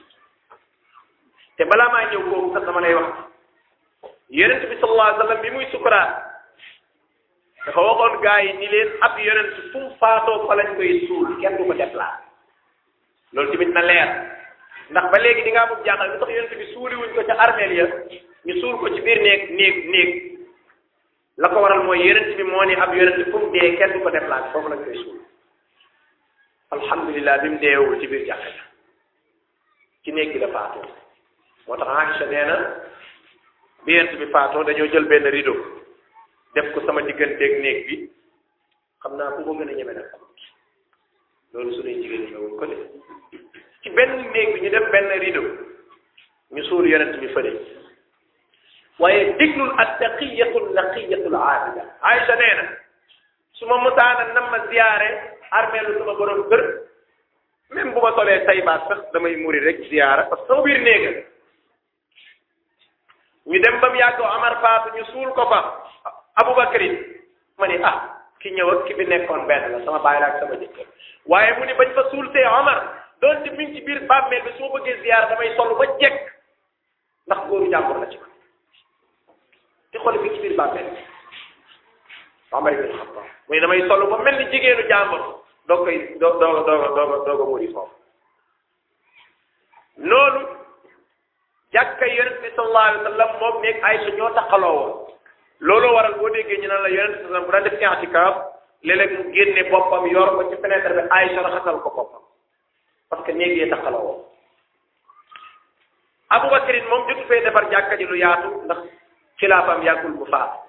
te balaa maa ñëw kooku sax dama lay wax yonent bi sallallahu alayhi wa sallam bi muy sukuraat dafa waxoon gaa yi ni leen ab yonent fu mu faatoo fa lañ koy suul kenn du ko déplacé loolu tamit na leer ndax ba léegi di ngaa bëgg jaaxal lu tax yonent bi suuli wuñ ko ca armeel ya ñu suul ko ci biir néeg néeg néeg la ko waral mooy yonent bi moo ni ab yonent fu mu dee kenn du ko déplacé foofu lañ koy suul alhamdulilah bi mu deewul ci biir jàkka ja ci néeg bi la faatoo moo tax Aïcha nee na bi yonent bi faatoo dañoo jël benn rideau def ko sama digganteeg néeg bi xam naa ku ko gën a ñeme nag loolu su dee jigéen ñi wuñ ko de ci benn néeg bi ñu def benn rideau ñu suul yonent bi fële waaye diglul attaqiyatu naqiyatu aabida Aïcha nee na su ma musaana nam ma ziyaare armeelu sama borom kër même bu ma solee tay baat sax damay muri rek ziyaara parce que sama biir néega ñu dem ba mu yàgg Amar faatu ñu suul ko fa Abubakrin ma ni ah ki ñëw ak ki fi nekkoon benn la sama baay la ak sama jëkkër waaye mu ni bañ fa suul see Omar doonte mi ngi ci biir bàmmeel bi su ma bëggee ziyaara damay sol ba jekk ndax góoru jàmbur la ci ko te xool bi ci biir bàmmeel bi Omar ibn Khattab mu ni damay sol ba mel ni jigéenu jàmbur doo koy doo doo doo doo doo ko muri foofu noonu jàkka yonent bi sallallahu alayhi wa sallam moom nekk Aysa ñoo taxaloo woon looloo waral boo déggee ñu naan la yonent bi sallam bu daan def i'tikaaf léeg-léeg mu génne boppam yor ko ci fenêtre bi Aysa raxasal ko boppam parce que néeg yee taxaloo woon Abubakarin moom jotu fee defar jàkka ji lu yaatu ndax xilaafaam yàggul bu faatu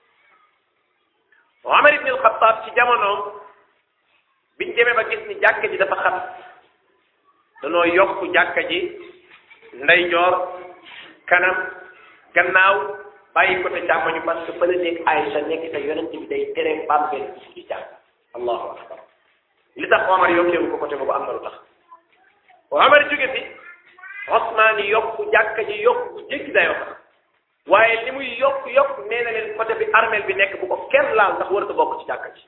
Omar ibn al-Khattab ci jamonoom biñ demee ba gis ni jàkka ji dafa xat danoo yokk jàkka ji ndeyjoor kanam gannaaw bàyyi ko te càmmoñu parce que fële nekk Aïcha nekk te yonent bi day tere bàmmeel bi ci jàkk allahu akbar li tax Omar yokkeewu ko côté boobu am na lu tax Omar jóge fi Osmaan yi yokk jàkka ji yokk bu jéggi dayoo waaye li muy yokk yokk nee na leen côté bi armeel bi nekk bu ko kenn laal ndax warut a bokk ci jàkka ji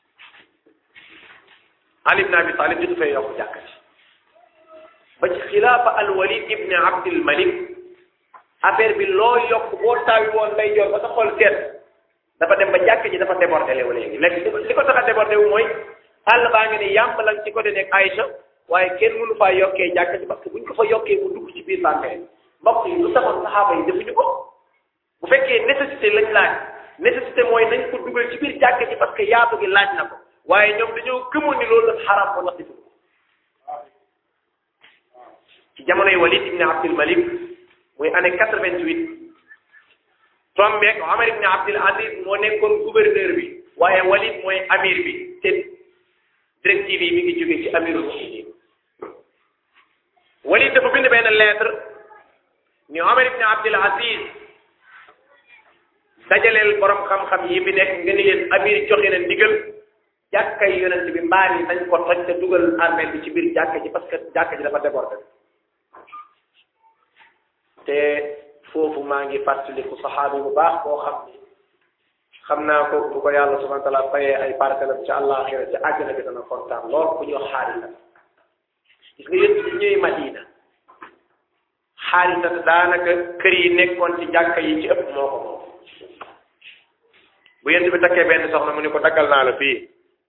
Ali ibn Abi Talib jotu fee yokk jàkka ji ba ci xilaafa al Walid ibn Abdul Malik affaire bi loo yokk boo taawi woon lay joor ba sa xol seet dafa dem ba jàkka ji dafa débordé léegi léegi léegi li ko tax a débordé wu mooy àll baa ngi ne yàmb lañ ci côté nekk Aïcha waaye kenn mënu faa yokkee jàkka ji parce que buñ ko fa yokkee mu dugg ci biir bàmmeel mbokk yi lu taxoon saxaaba yi defuñu ko bu fekkee nécessité lañ laaj nécessité mooy nañ ko dugal ci biir jàkka ji parce que yaatu gi laaj na ko waaye ñoom dañoo gëmoon ni loolu dafa xaraam ko ndax defuñu ko ci jamonoy Walid ibn Abdul Malik muy année quatre-vingt-huit tombeek Omar ibn Abdul Aziz moo nekkoon gouverneur bi waaye Walid mooy amir bi te directive yi mi ngi jóge ci amirul muminin Walid dafa bind benn lettre ni Omar ibn Abdul Aziz dajaleel borom xam-xam yi bi nekk nga ni leen amir joxe na ndigal jàkkay yonent bi mbaar yi dañ ko toj te dugal armée bi ci biir jàkka ji parce que jàkka ji dafa débordé te foofu maa ngi fàttaliku saxaabi bu baax boo xam ni xam naa ko bu ko yàlla subhanahu wa taala fayee ay partenaires ci àllaaxira ci àjjana bi dana kontaan lool ku ñëw xaarisa gis nga yéen bi ñëwee Madina xaarisa daanaka kër yi nekkoon ci jàkka yi ci ëpp moo ko moom bu yent bi takkee benn soxna mu ni ko daggal naa la fii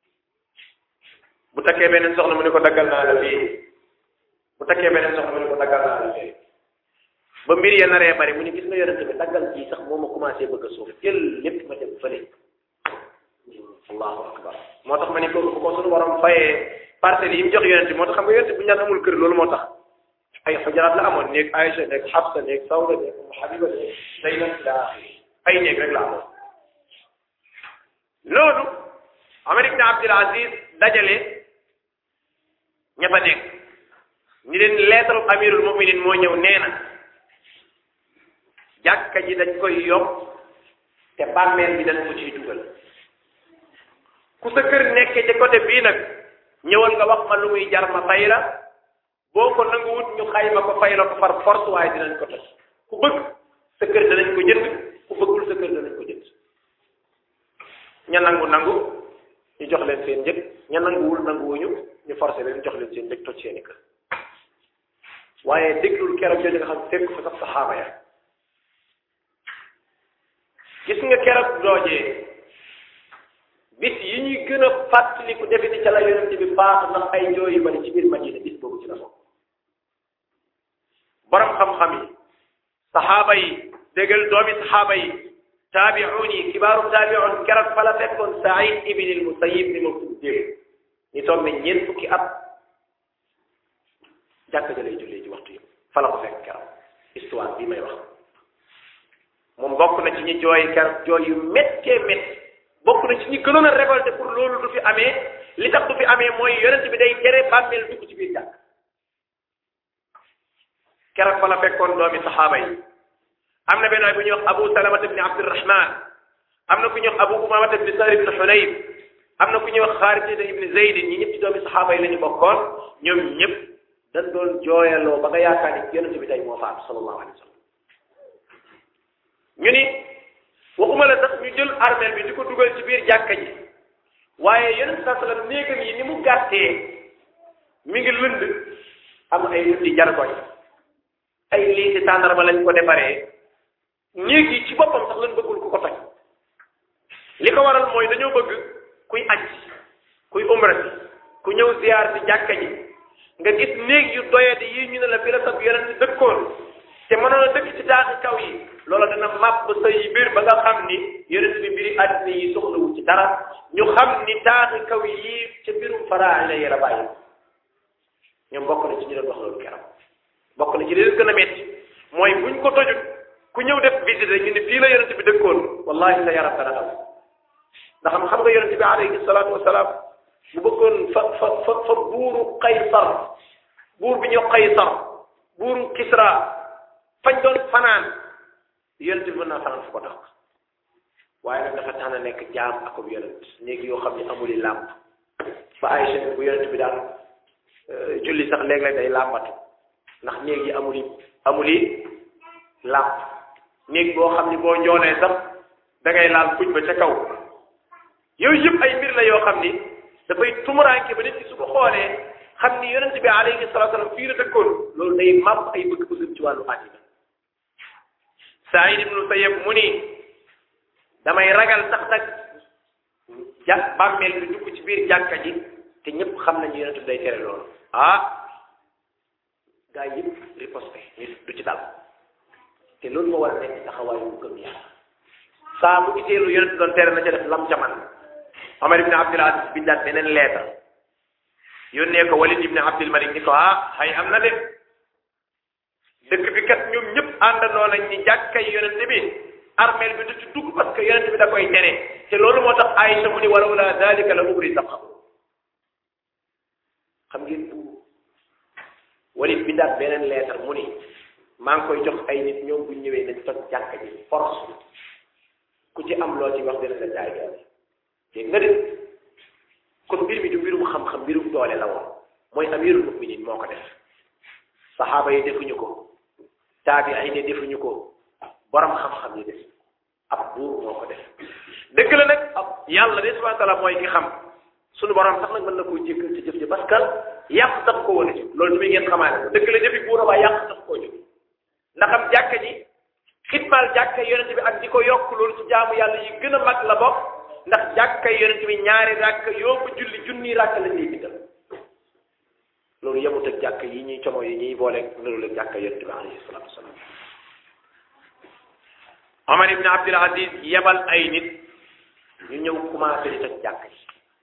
bu takkee beneen soxna mu ni ko daggal naa la fii bu takkee beneen soxna mu ni ko daggal naa la fii ba mbir ya naree bari mu ni gis nga yonente bi daggal ji sax moo ma commencé bëgg a suuf jël lépp ma dem fële allahu akbar moo tax ma ni ko bu ko suñu borom fayee parcelles yi mu jox yonente moo tax xam nga yonente bu ñaan amul kër loolu moo tax ay xujaraat la amoon néeg Aïcha néeg Xafsa néeg Sawda néeg Umu Habiba néeg Zaynab ila ay néeg rek la amoon loolu Omar ibn Abdul Aziz dajale ña fa nekk ni leen lettre amirul muminin moo ñëw nee na jàkka ji dañ koy yokk te bàmmeel bi dañ ko ciy dugal ku sa kër nekkee ci côté bii nag ñëwal nga wax ma lu muy jar ma fay la boo ko nanguwut ñu xayma ko fay la ko far force waaye dinañ ko toj ku bëgg sa kër danañ ko jënd ku bëggul sa kër danañ ko jënd ña nangu nangu ñu jox leen seen njëg ña nanguwul nanguwuñu ñu forcé leen jox leen seen njëg toj seeni kër waaye déglul keroog jooju nga xam fekk fa sax saxaaba ya gis nga keroog doojee bis yi ñuy gën a fàttaliku defe ni ca la yonente bi faatu ndax ay jooy yu bari ci biir Madina bis boobu ci la bokk borom xam-xam yi saxaaba yi déggal doomi saxaaba yi taabi'un yi kibaaru taabi'un keroog fa la fekkoon Saïd ibn al-Musayyib ni ma tudd démb ñu toog ne ñeent fukki at jàkka ja lay jullee ci waxtu yi fa la ko fekk keroog histoire bii may wax moom bokk na ci ñi jooy keroog jooy yu méttee métti bokk na ci ñi gënoon a révolté pour loolu du fi amee li tax du fi amee mooy yonent bi day tere bàmmeel dugg ci biir jàkk keroog fa la fekkoon doomi saxaaba yi am na benn waay bu ñuy wax Abu Salamata ibni Abdurrahman am na ku ñuy wax Abu Umamata ibni Sahr ibni Hunayb am na ku ñuy wax Xaarisata ibni Zayd ñi ñëpp ci doomi saxaaba yi la ñu bokkoon ñoom ñëpp dañ doon jooyaloo ba nga yaakaar ni yonent bi tey moo faatu sallallahu alayhi wa sallam ñu ni waxuma la sax ñu jël armeel bi di ko dugal ci biir jàkka ji waaye yonent saa sallam néegam yi ni mu gàttee mi ngi lënd am ay lundi jargoñ ay liiti tàndarma lañ ko defaree néeg yi ci boppam sax lañ bëggul ku ko toj li ko waral mooy dañoo bëgg kuy aj kuy umra si ku ñëw ziyaar si jàkka ji nga gis néeg yu doyadi yi ñu ne la fi la sab yonent dëkkoon te mënoon a dëkk ci taaxi kaw yi loola dana màpp sa yi biir ba nga xam ni yonent bi mbiri àddina yi soxlawu ci dara ñu xam ni taaxi kaw yi ca mbirum faraa la yara bàyyi ñoom bokk na ci ñu doon wax loolu keroog bokk na ci li leen gën a metti mooy buñ ko tojut ku ñëw def visite ñu ne fii la yonent bi dëkkoon wallahi sa yaram dana daw ndax xam nga yonent bi alayhi salaatu wasalaam bu bëggoon fa fa fa fa buuru Qaysar buur bi ñu Qaysar buuru Kisra fañ doon fanaan yonent bi mën naa fanaan fu ko tax waaye nag dafa tànn nekk jaam ak ab yonent néegi yoo xam ne amuli làmp ba Aïcha bu yonent bi daal julli sax léeg-léeg day làmbatu ndax néeg yi amuli amuli làmp néeg boo xam ni boo njoonee sax da ngay laal kuñ ba ca kaw yooyu yëpp ay mbir la yoo xam ni dafay tumuraanke ba nit ki su ko xoolee xam ni yonent bi alayhi salaatu salaam fii la dëkkoon loolu day màpp ay bëgg-bëggam ci wàllu àddina Saïd ibnu Sayyab mu ni damay ragal sax nag ja bàmmeel bi dugg ci biir jàkka ji te ñëpp xam nañu yonent bi day tere loolu ah gaa yi yëpp riposte ñu du ci dal te loolu moo war a nekk taxawaayu bu gëm yàlla saa bu gisee lu yonent doon tere na ca def lam jaman Omar ibn Abdul Aziz bindaat beneen leetar yónnee ko Walid ibn Abdul Malik ni ko ah xay am na de dëkk bi kat ñoom ñëpp àndandoo nañ ni jàkkay yonent bi armeel bi du ci dugg parce que yonent bi da koy tere te loolu moo tax Aïcha mu ni walaw la dalika la ubri sax xam ngeen bu Walid bindaat beneen leetar mu ni maa ngi koy jox ay nit ñoom bu ñëwee nañ toj jàkka ji force ku ci am loo ci wax dina la jaay doole dégg nga de kon mbir mi du mbirum xam-xam mbirum doole la woon mooy amirul muminin moo ko def saxaaba yi defuñu ko taabi ay ne defuñu ko borom xam-xam yi def ab buur moo ko def dëgg la nag ab yàlla de subhanahu wa taala mooy ki xam suñu borom sax nag mën na koo jéggal ci jëf ji parce que yàq tax ko woon a jóg loolu tamit ngeen xamaale ko dëgg la jëfi buur a waaye yàq tax koo jóg ndax am jàkka ji xitmaal jàkka yonente bi ak di ko yokk loolu ci jaamu yàlla yi gën a mag la bokk ndax jàkka yonente bi ñaari ràkk yóbbu julli junni ràkk lañ lay bindal loolu yemut ak jàkka yi ñuy como yi ñuy boole loolu ak jàkka yonente bi alayhi salatu wasalaam Omar ibn Abdul Aziz yebal ay nit ñu ñëw commencé di toj jàkk ji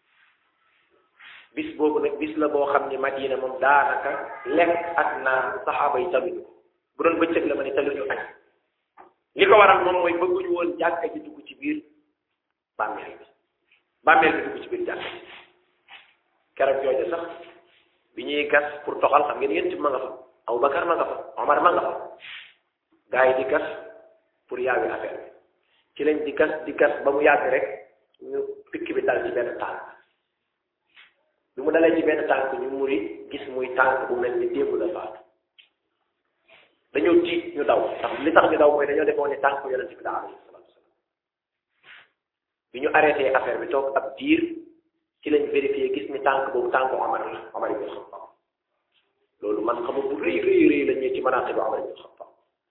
bis boobu nag bis la boo xam ni Madina moom daanaka lekk ak naan saxaaba yi taluñu ko bu doon bëccëg la ma ni taluñu añ li ko waral moom mooy bëgguñu woon jàkka ji dugg ci biir bàmmeel bi bàmmeel bi dugg ci biir jàkka ji keroog jooju sax bi ñuy gas pour toxal xam ngeen yéen ci ma nga fa Abubakar ma nga fa Omar ma nga fa gars yi di gas pour yaawi affaire bi ci lañ di gas di gas ba mu yàgg rek ñu pikk bi dal ci benn tànk bi mu dalee ci benn tànk ñu muri gis muy tànk bu mel ni démb la faatu dañoo tiit ñu daw ndax li tax ñu daw mooy dañoo defoon ni tànk yonent bi la alayhi salaatu wasalaam bi ñu arrêté affaire bi toog ab diir ci lañ vérifié gis ni tànk boobu tànk Omar la Omar ibn Xattaab loolu man xamu bu rëy rëy rëy la ñëw ci manaaqib bi Omar ibn Xattaab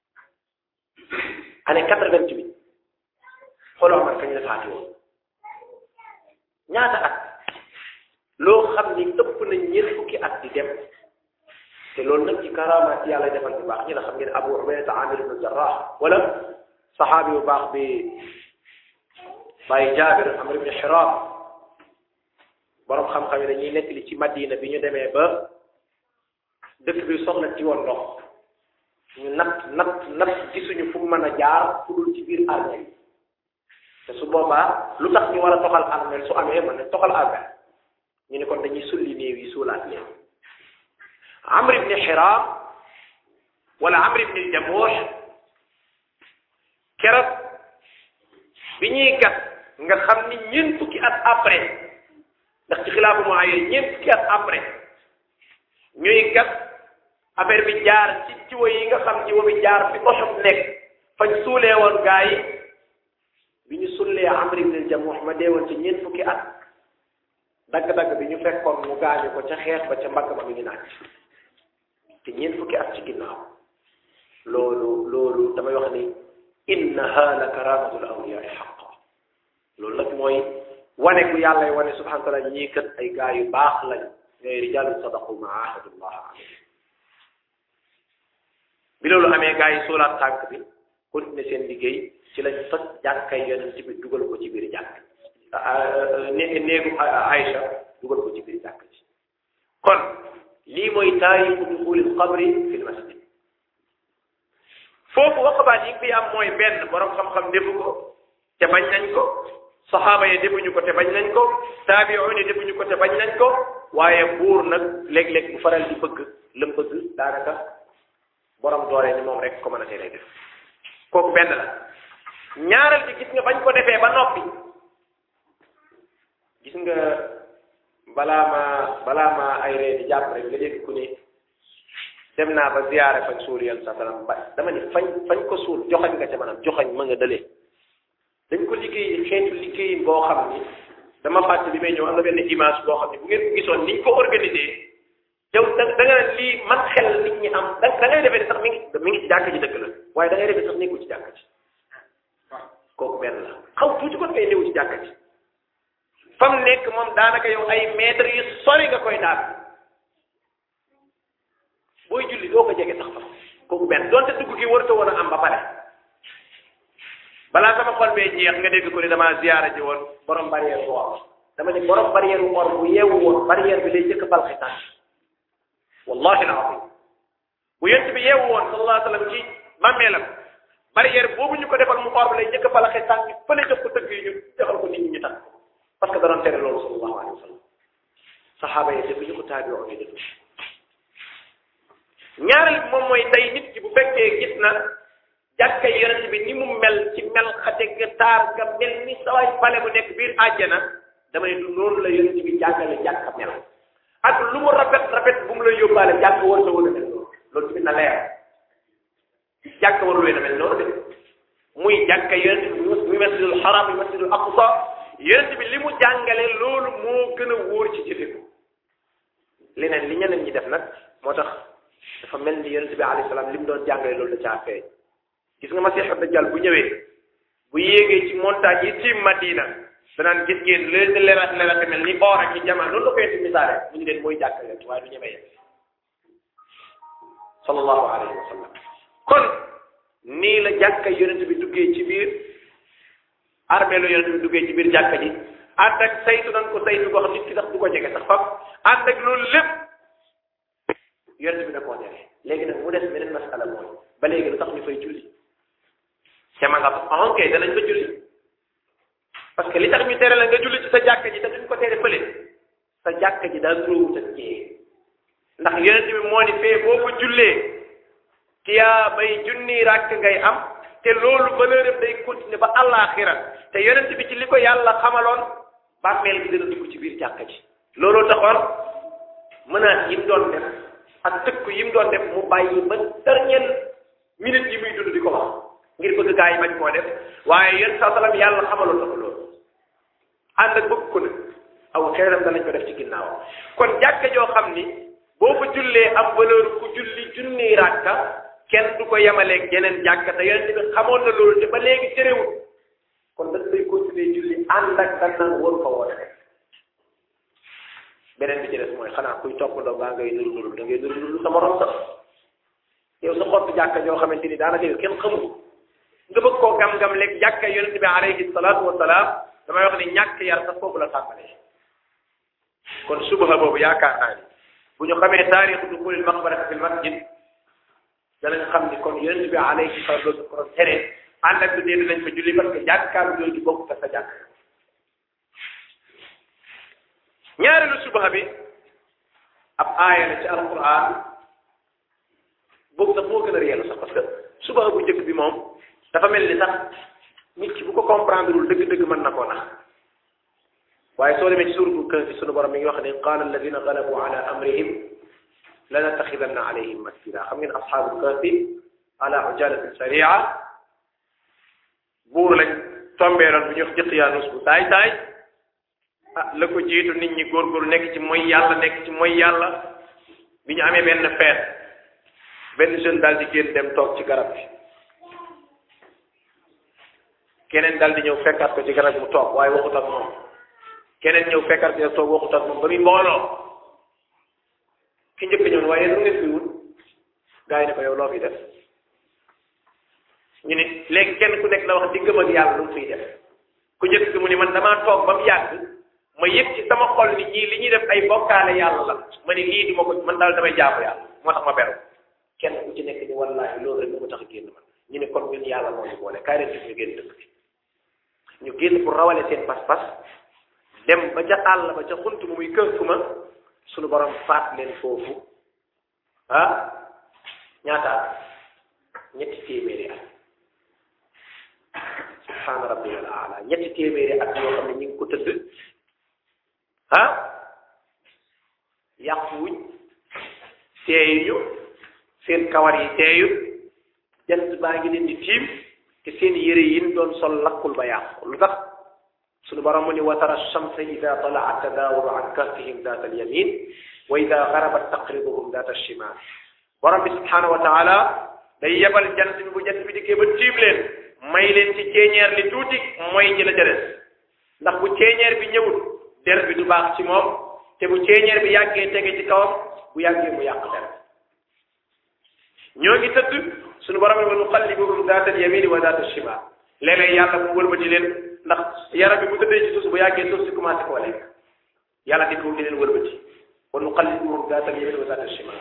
année quatre-vingt-huit xooloo Omar kañ la faati woon ñaata at loo xam ni ëpp na ñeent fukki at di dem te loolu nag ci karamaat yàlla defal bu baax ñi la xam ngeen Abu Ubayda Amir ibn Jarrah wala saxaabi bu baax bi bàyyi jaabir amr ibn xiram borom xam-xam yi dañuy nettali ci madina bi ñu demee ba dëkk bi soxla ci woon ndox ñu natt natt natt gisuñu fu mu mën a jaar fu dul ci biir armée te su boobaa lu tax ñu war a toxal armée su amee mën na toxal armée ñu ne kon dañuy sulli néew yi suulaat leen amr ibn xiram wala amr ibn jamuux keroog bi ñuy gat nga xam ni ñeent fukki at après ndax ci xilaafu mu ayee ñeent fukki at après ñuy gat affaire bi jaar ci jiwo yi nga xam jiwo bi jaar fi oxob nekk fañ suulee woon gaa yi bi ñu sullee amr ibn jamuux ma dee woon ci ñeent fukki at dagg-dagg bi ñu fekkoon mu gaañu ko ca xeex ba ca mbagg ma mi ngi naaj te ñeent fukki at ci ginnaaw loolu loolu damay wax ni innaha la karamatul awliyaai xaqa loolu nag mooy wane gu yàlla wane subhanahu wa taala ñii kat ay gaa yu baax lañ ñooy rijalun sadaqu ma ahadullah alayhi bi loolu amee gaa yi soolaat tànk bi continué seen liggéey ci lañ toj jàkkay yonent bi dugal ko ci biir jàkk né néegu Aïcha dugal ko ci biir jàkk ji kon lii mooy taarixu duxulil qabri fil masjid foofu waqabaat yi fi am mooy benn borom xam-xam defu ko te bañ nañ ko saxaaba yi defuñu ko te bañ nañ ko taabi'un yi defuñu ko te bañ nañ ko waaye buur nag léeg-léeg bu faral di bëgg la bëgg daanaka borom doole ni moom rek ko mën a teree def kooku benn la ñaareel bi gis nga bañ ko defee ba noppi gis nga balaa ma balaa ma ay ree di jàpp rek nga dégg ku ni dem naa ba ziyaare fañ suul yoon sa salam ba dama ni fañ fañ ko suul joxañ nga ca maanaam joxañ ma nga dëlee dañ ko liggéey xeetu liggéey boo xam ni dama fàtte bi may ñëw am na benn image boo xam ni bu ngeen ko gisoon niñ ko organisé yow da da nga ne lii man xel nit ñi am da da ngay defee ne sax mi ngi mi ngi ci jàkk ji dëgg la waaye da ngay defee sax nekkul ci jàkk ji kooku benn la xaw tuuti kon ngay néew ci jàkk ji fa mu nekk moom daanaka yow ay mètres yu sori nga koy daal booy julli doo ko jege sax fa kooku benn donte dugg gi warta woon a am ba pare balaa sama xol bee jeex nga dégg ko ni damaa ziyaara ji woon borom barrière bu or dama ne borom barrière bu or bu yeewu woon barrière bi lay jëkk bal xitaan wallahi alazim bu yent bi yeewu woon sallallahu alayhi wa sallam ci bàmmeelam barrière boobu ñu ko defal mu or bi lay jëkk bal xitaan ñu fële jox ko tëgg yi ñu defal ko nit ñi ñu tax parce que da doon tere loolu sallallahu alayhi wa sallam saxaaba yi defuñu ko taabi'u yi defuñu ñaareel bi moom mooy tey nit ki bu fekkee gis na jàkka yonent bi ni mu mel ci mel xate ga taar ga mel ni saway pale bu nekk biir àjjana dama ne du noonu la yonent bi jàngale jàkka mel ak lu mu rafet rafet bu mu la yóbbaale jàkk war sa war a mel noonu loolu tamit na leer jàkk warul leen a mel noonu de muy jàkka yonent bi muy masjidul haram muy masjidul aqsa yonent bi li mu jàngale loolu moo gën a wóor ci jëfe ko leneen li ñeneen ñi def nag moo tax dafa mel ni yonent bi alayhi salaam li mu doon jàngale loolu da caa feeñ gis nga masiixu dajjal bu ñëwee bu yéegee ci montagne yi tiim Madina danaan gis ngeen leen di lerat lerat mel ni or ak ci jamono loolu la koy ci misaale mu ngi leen mooy jàkkale waaye du ñemee yegg sallallahu alayhi wa sallam kon nii la jàkka yonent bi duggee ci biir armée la yonent bi duggee ci biir jàkka ji ànd ak saytu nañ ko saytu boo xam nit ki sax du ko jege sax fam ànd ak loolu lépp yonent bi da koo jege léegi nag mu des beneen masala mooy ba léegi lu tax ñu fay julli te ma nga ah ok danañ fa julli parce que li tax ñu tere la nga julli ci sa jàkka ji te duñ ko tere fële sa jàkka ji daal róowut ak jee ndax yonent bi moo ni fee boo ko jullee tiyaa bay junni ràkk ngay am te loolu valeur am day continuer ba àllaaxira te yonent bi ci li ko yàlla xamaloon bàmmeel bi dana dugg ci biir jàkka ji looloo taxoon menace yi mu doon def ak tëkku yi mu doon def mu bàyyi ba dernière minute yi muy dund di ko wax ngir bëgg gaa yi bañ koo def waaye yéen saa salaam yàlla xamaloon na ko loolu ànd ak bëgg ko nag aw xeeram danañ ko def ci ginnaaw kon jàkka joo xam ni boo ko jullee am valeur ku julli junni ràkka kenn du ko yemaleeg yeneen jàkka te yonent bi xamoon na loolu te ba léegi terewul kon dañ lay continuer julli ànd ak dañ naan waru fa woon rek beneen bi ci des mooy xanaa kuy toppandoo baa ngay nuru nuru da ngay nuru nuru sa morom sax yow sa xottu jàkka joo xamante ni daanaka yow kenn xamul nga bëgg koo gam-gam lekk jàkka yonent bi alayhi salaatu wa salaam damay wax ni ñàkk yar sax foofu la tàmbalee kon subaha boobu yaakaar naa ni bu ñu xamee taarixu duxulil maqbarati fil masjid danañ xam ni kon yonent bi alayhi salatu wasallam ko doon tere ànd ak du dee dinañ fa julli parce que jàkkaar yooyu bokk ta sa jàkk ñaareelu subaha bi ab aaya la ci alquran boobu sax moo gën a réel sax parce que subaha bu njëkk bi moom dafa mel ni sax nit ki bu ko comprendre wul dëgg-dëgg mën na koo nax waaye soo demee ci suuratul kahfi sunu borom mi ngi wax ne qaala alladina galabu ala amrihim lanataxidanna alayhim masjida xam ngeen asxaabul kahfi ala ujalatin saria buur lañ tombeeloon bu ñu wax jëqiyaanus bu taay taay ah la ko jiitu nit ñi góorgóorlu nekk ci mooy yàlla nekk ci mooy yàlla bi ñu amee benn feet benn jeune daal di génn dem toog ci garab bi keneen daal di ñëw fekkaat ko ci garab mu toog waaye waxut ak moom keneen ñëw fekkaat ko toog waxut ak moom ba muy mbooloo ki njëkk ñëw waaye lu ngeen fi wut gaa yi ne ko yow loo fi def ñu ne léegi kenn ku nekk la wax diggam ak yàlla lu mu fiy def ku njëkk ki mu ni man damaa toog ba mu yàgg ma yëg ci sama xol ni ñii li ñuy def ay bokkaale yàlla la ma ni lii du ma ko man daal damay jaamu yàlla moo tax ma beru kenn ku ci nekk ni wallaahi loolu rek moo tax génn man ñu ne kon ñun yàlla moo ñu boole kaay leen def ñu génn dëkk bi ñu génn pour rawale seen pas-pas dem ba ca àll ba ca xunt mu muy kër ma suñu borom faat leen foofu ah ñaata at ñetti téeméeri at subhaana rabbiyal aala ñetti téeméeri at yoo xam ne ñu ngi ko tëdd ah yàquwuñ teeyuñu seen kawar yi teeyut jant baa ngi leen di tiim te seen yére yi doon sol lakkul ba yàqu lu tax suñu borom mu ni wa tara shamsa ida talaat tadaawuru an kahfihim daat al yamin wa ida garabat taqribuhum daat al shimal borom bi subhanahu wa taala day yebal jant bi bu jant bi dikkee ba tiim leen may leen ci ceeñeer li tuuti mooy ñi la ca des ndax bu ceeñeer bi ñëwul der bi du baax ci moom te bu ceeñeer bi yàggee tege ci kawam bu yàggee mu yàq der ñoo ngi tëdd suñu borom ne wa nuqallibuhum daat al yamini wa daat al shimal léeg-léeg yàlla mu wëlbati leen ndax yaram bi bu tëddee ci suuf bu yàggee suuf si commencé koo lekk yàlla di ko di leen wëlbati wa nuqallibuhum daat al yamini wa daat al shimal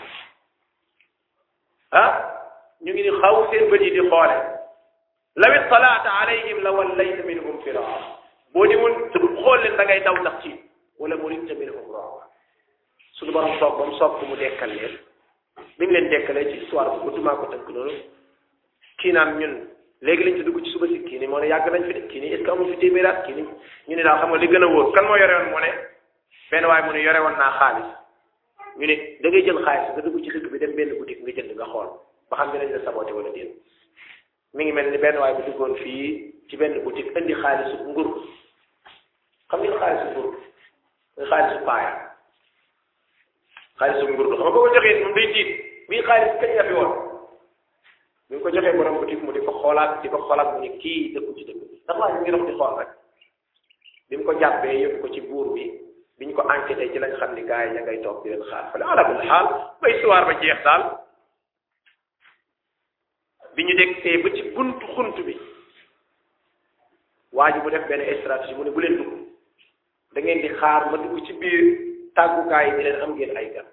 ah ñu ngi ni xaw seen bët yi di xoole law ittalaata alayhim la wallayta minhum firaa boo di woon xool leen da ngay daw ndax ci wala muridta minhum rawa suñu borom soog ba mu soog ko mu dekkal leen bi mu leen dekkalee ci histoire bu gudd maa ko tënk noonu kii naan ñun léegi lañ ci dugg ci suba si kii ni moo ne yàgg nañ fi de kii ni est ce que amul fi téeméeraat kii ni ñu ne daal xam nga li gën a wóor kan moo yore woon mu ne benn waaye mu ne yore woon naa xaalis ñu ne da ngay jël xaalis nga dugg ci dëkk bi dem benn boutique nga jënd nga xool ba xam dinañ la saboté wala déet mi ngi mel ni benn waaye bu duggoon fii ci benn boutique indi xaalisu ngur xam ngeen xaalisu ngur nga xaalisu paaya xaalisu ngur xam nga boo ko joxee moom day tiit bii xaalis kañ la fi woon bi nga ko joxee borom boutique mu di ko xoolaat di ko xoolaat mu ni kii dëkku ci dëkk bi ndax waa ñu ngi dox di xool rek bi mu ko jàppee yóbbu ko ci buur bi bi ñu ko enquêté ci lañ xam ni gars yi ña ngay toog di leen xaar fële ala kulli xaal ba histoire ba jeex daal bi ñu dégg see ba ci buntu xunt bi waa ji bu def benn stratégie mu ne bu leen dugg da ngeen di xaar ma dugg ci biir tàggukaay yi di leen am ngeen ay gan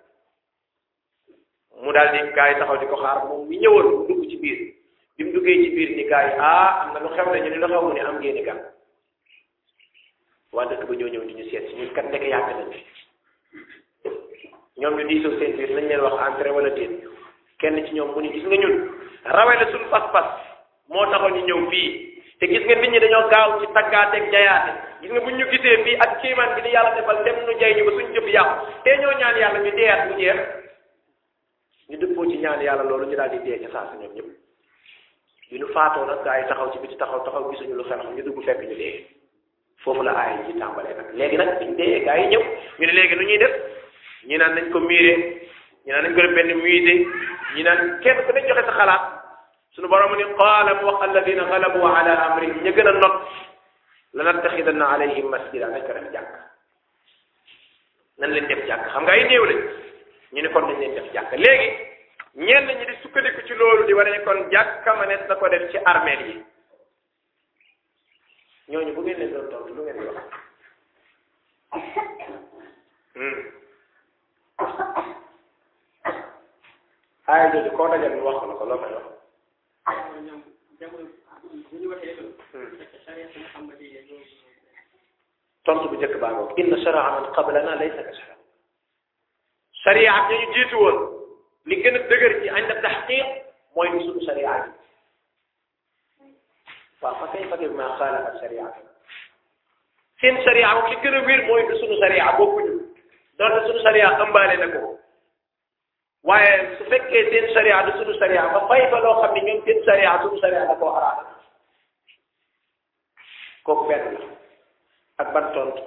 mu daal di gars yi taxaw di ko xaar moom mi ñëwoon mu dugg ci biir bi mu duggee ci biir ni gars yi ah am na lu xew ne ñu ne lu xew mu ne am ngeen i gan waa dëkk ba ñoo ñëw di ñu seet si ñun kat nekk yàgg nañ fi ñoom ñu diisoo seen biir nañ leen wax entrée wala déet kenn ci ñoom mu ni gis nga ñun rawee la suñu pas-pas moo taxoon ñu ñëw fii te gis nga nit ñi dañoo gaaw ci taggaateeg jayaate gis nga buñ ñu gisee fii ak kéemaan bi ni yàlla defal dem nu jay ñu ba suñ jëf yàqu te ñoo ñaan yàlla ñu deeyaat mu jeex ñu dëppoo ci ñaan yàlla loolu ñu daal di dee ca saa si ñoom ñëpp bi ñu faatoo nag gaa yi taxaw ci biti taxaw taxaw gisuñu lu xew ñu dugg fekk ñu dee foofu la aay yi tàmbalee nag léegi nag biñ dee gaa yi ñëw ñu ne léegi nu ñuy def ñi naan nañ ko miire ñi naan nañ ko def benn musée ñi naan kenn ku ne joxe sa xalaat suñu borom ni qaala mu wax alladina galabu ala amrihim ña gën a not la nattaxidanna alayhim masjida nañ ko def jàkk nan leen def jàkk xam nga ay néew lañ ñu ne kon nañ leen def jàkk léegi ñenn ñi di sukkandiku ci loolu di wane ne kon jàkka ma ne na ko def ci armeel yi ñooñu bu ngeen leen doon tontu lu ngeen di wax aaya jooju koo dajal ñu wax ko la ko loo koy wax tontu bu njëkk baa ngoog inna sharaa man qablana laysa ka sharaa sharia ak ñu jiitu woon li gën a dëgër ci ànd taxqiq mooy ni suñu sharia yi waaw fa kay fage ma xaalafa sharia seen sharia moom li gën a wér mooy ni suñu sharia bokkuñu donte suñu sharia ëmbaale na ko waaye su fekkee seen sharia du suñu sharia ba fay fa loo xam ne ñoom seen sharia suñu sharia da koo xaraam kooku benn la ak ban tontu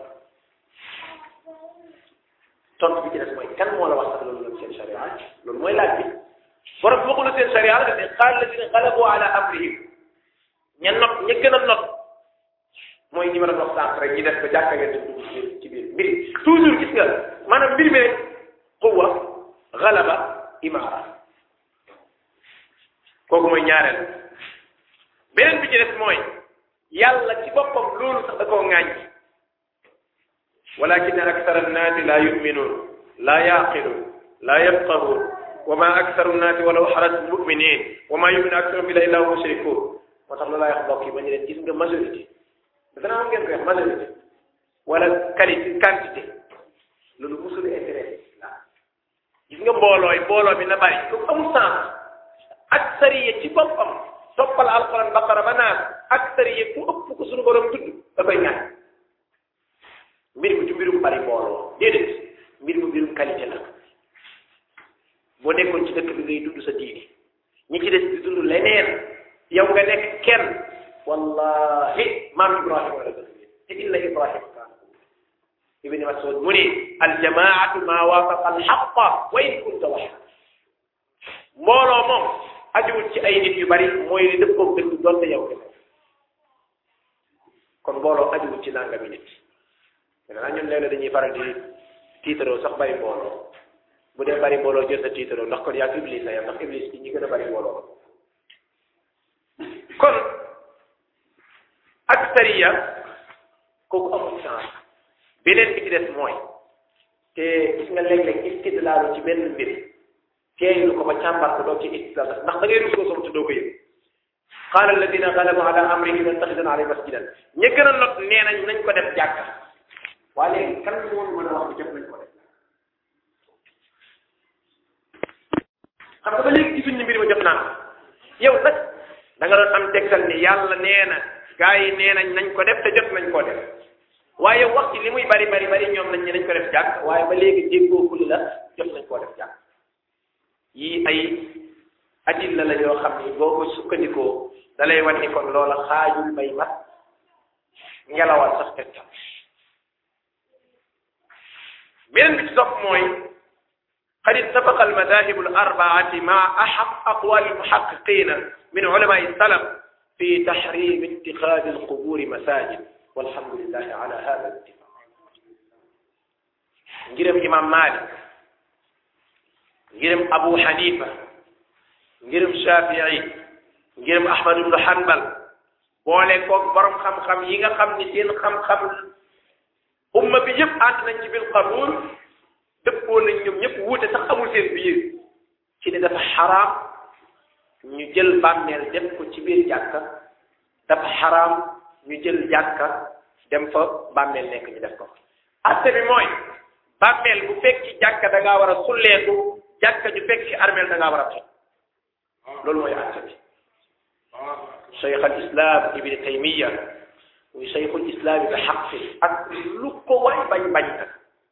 tontu bi ci des mooy kan moo la wax sax loolu ñoom seen sharia loolu mooy laaj bi borom waxul seen sharia la ne qaal ladina galabu ala amrihim ña not ña gën a not mooy ñi ma doon wax sànq rek ñi def ba jàkka ngeen dugg ci ci biir mbir toujours gis nga maanaam mbir mi rek quwa galaba imaara kooku mooy ñaareel beneen bi ci des mooy yàlla ci boppam loolu sax da koo ŋaañ walakin akthara annaasi laa yuminuun laa yaaqiluun laa yafqahuun wa ma aktharu annaasi walaw xarajtu muminin wa ma yuminu aktharuhum billahi illa hum mushrikuun moo tax loolu laa wax mbokk yi ba ñu leen gis nga majorité dana am ngeen koy wax majorité wala qualité quantité loolu musul intéressé la gis nga mboolooy mbooloo bi na bari ko amul sens ak sariya ci boppam toppal alquran baqara ba naan ak sariya ku ëpp ko suñu borom tudd da koy ñaan mbir mi du mbirum bari mbooloo déedéet mbir mu mbirum qualité la boo nekkoon ci dëkk bi ngay dund sa diini ñi ci des di dund leneen yow nga nekk kenn wallahi maam ibrahima la gën te illa ibrahima kaana ibni masud mu ni aljamaatu ma waafaqa alxaqa wa in kunta waxda mbooloo moom ajuwul ci ay nit yu bari mooy li dëppoog dëgg doonte yow kese kon mbooloo ajuwul ci nangami nit maintenant ñun léeg-léeg dañuy faral di tiitaroo sax bari mbooloo bu dee bari mbooloo jël sa tiitaroo ndax kon yaa iblis la yam ndax iblis ci ñi gën a bari mbooloo kon ak sariya kooku amul chance beneen bi ci des mooy te gis nga léeg-léeg istidlaalu ci benn mbir teeylu ko ba càmbar ko doo ci istidlaal ndax da ngay rusoo som te doo ko yëg qaala alladina galabu ala amrihim nattaxidan alayhi masjidan ña gën a not nee nañ nañ ko def jàkka waa léegi kan moo mën a wax bi def nañ ko def xam nga ba léegi gisuñ ni mbir ma jot naa yow nag da nga doon am tegtal ni yàlla nee na gaa yi nee nañ nañ ko def te jot nañ koo def waaye wax ci li muy bari bari bari ñoom nañ ne nañ ko def jàkk waaye ba léegi déggookul la jot nañ koo def jàkk yii ay adilla la yoo xam ni boo ko sukkandikoo da lay wan ni kon loola xaajul bay mat ngelawal sax tegtal beneen bi ci topp mooy قد اتفق المذاهب الأربعة مع أحق أقوال المحققين من علماء السلف في تحريم اتخاذ القبور مساجد والحمد لله على هذا الاتفاق نجرم إمام مالك نجرم أبو حنيفة نجرم شافعي نجرم أحمد بن حنبل boole koog borom xam-xam yi nga xam ni seen xam-xam umma bi yëpp ànd nañ ci bil qabul dëppoo nañ ñoom ñëpp wuute sax amul seen biir ci ne dafa xaraam ñu jël bàmmeel def ko ci biir jàkka dafa xaraam ñu jël jàkka dem fa bàmmeel nekk ñu def ko atte bi mooy bàmmeel bu fekki jàkka da ngaa war a sulleeku jàkka ju fekki armeel da ngaa war a toj loolu mooy atte bi cheikh al islam ibni taymiya muy cheikhul islam bi xaqi ak lu ko waay bañ bañ nag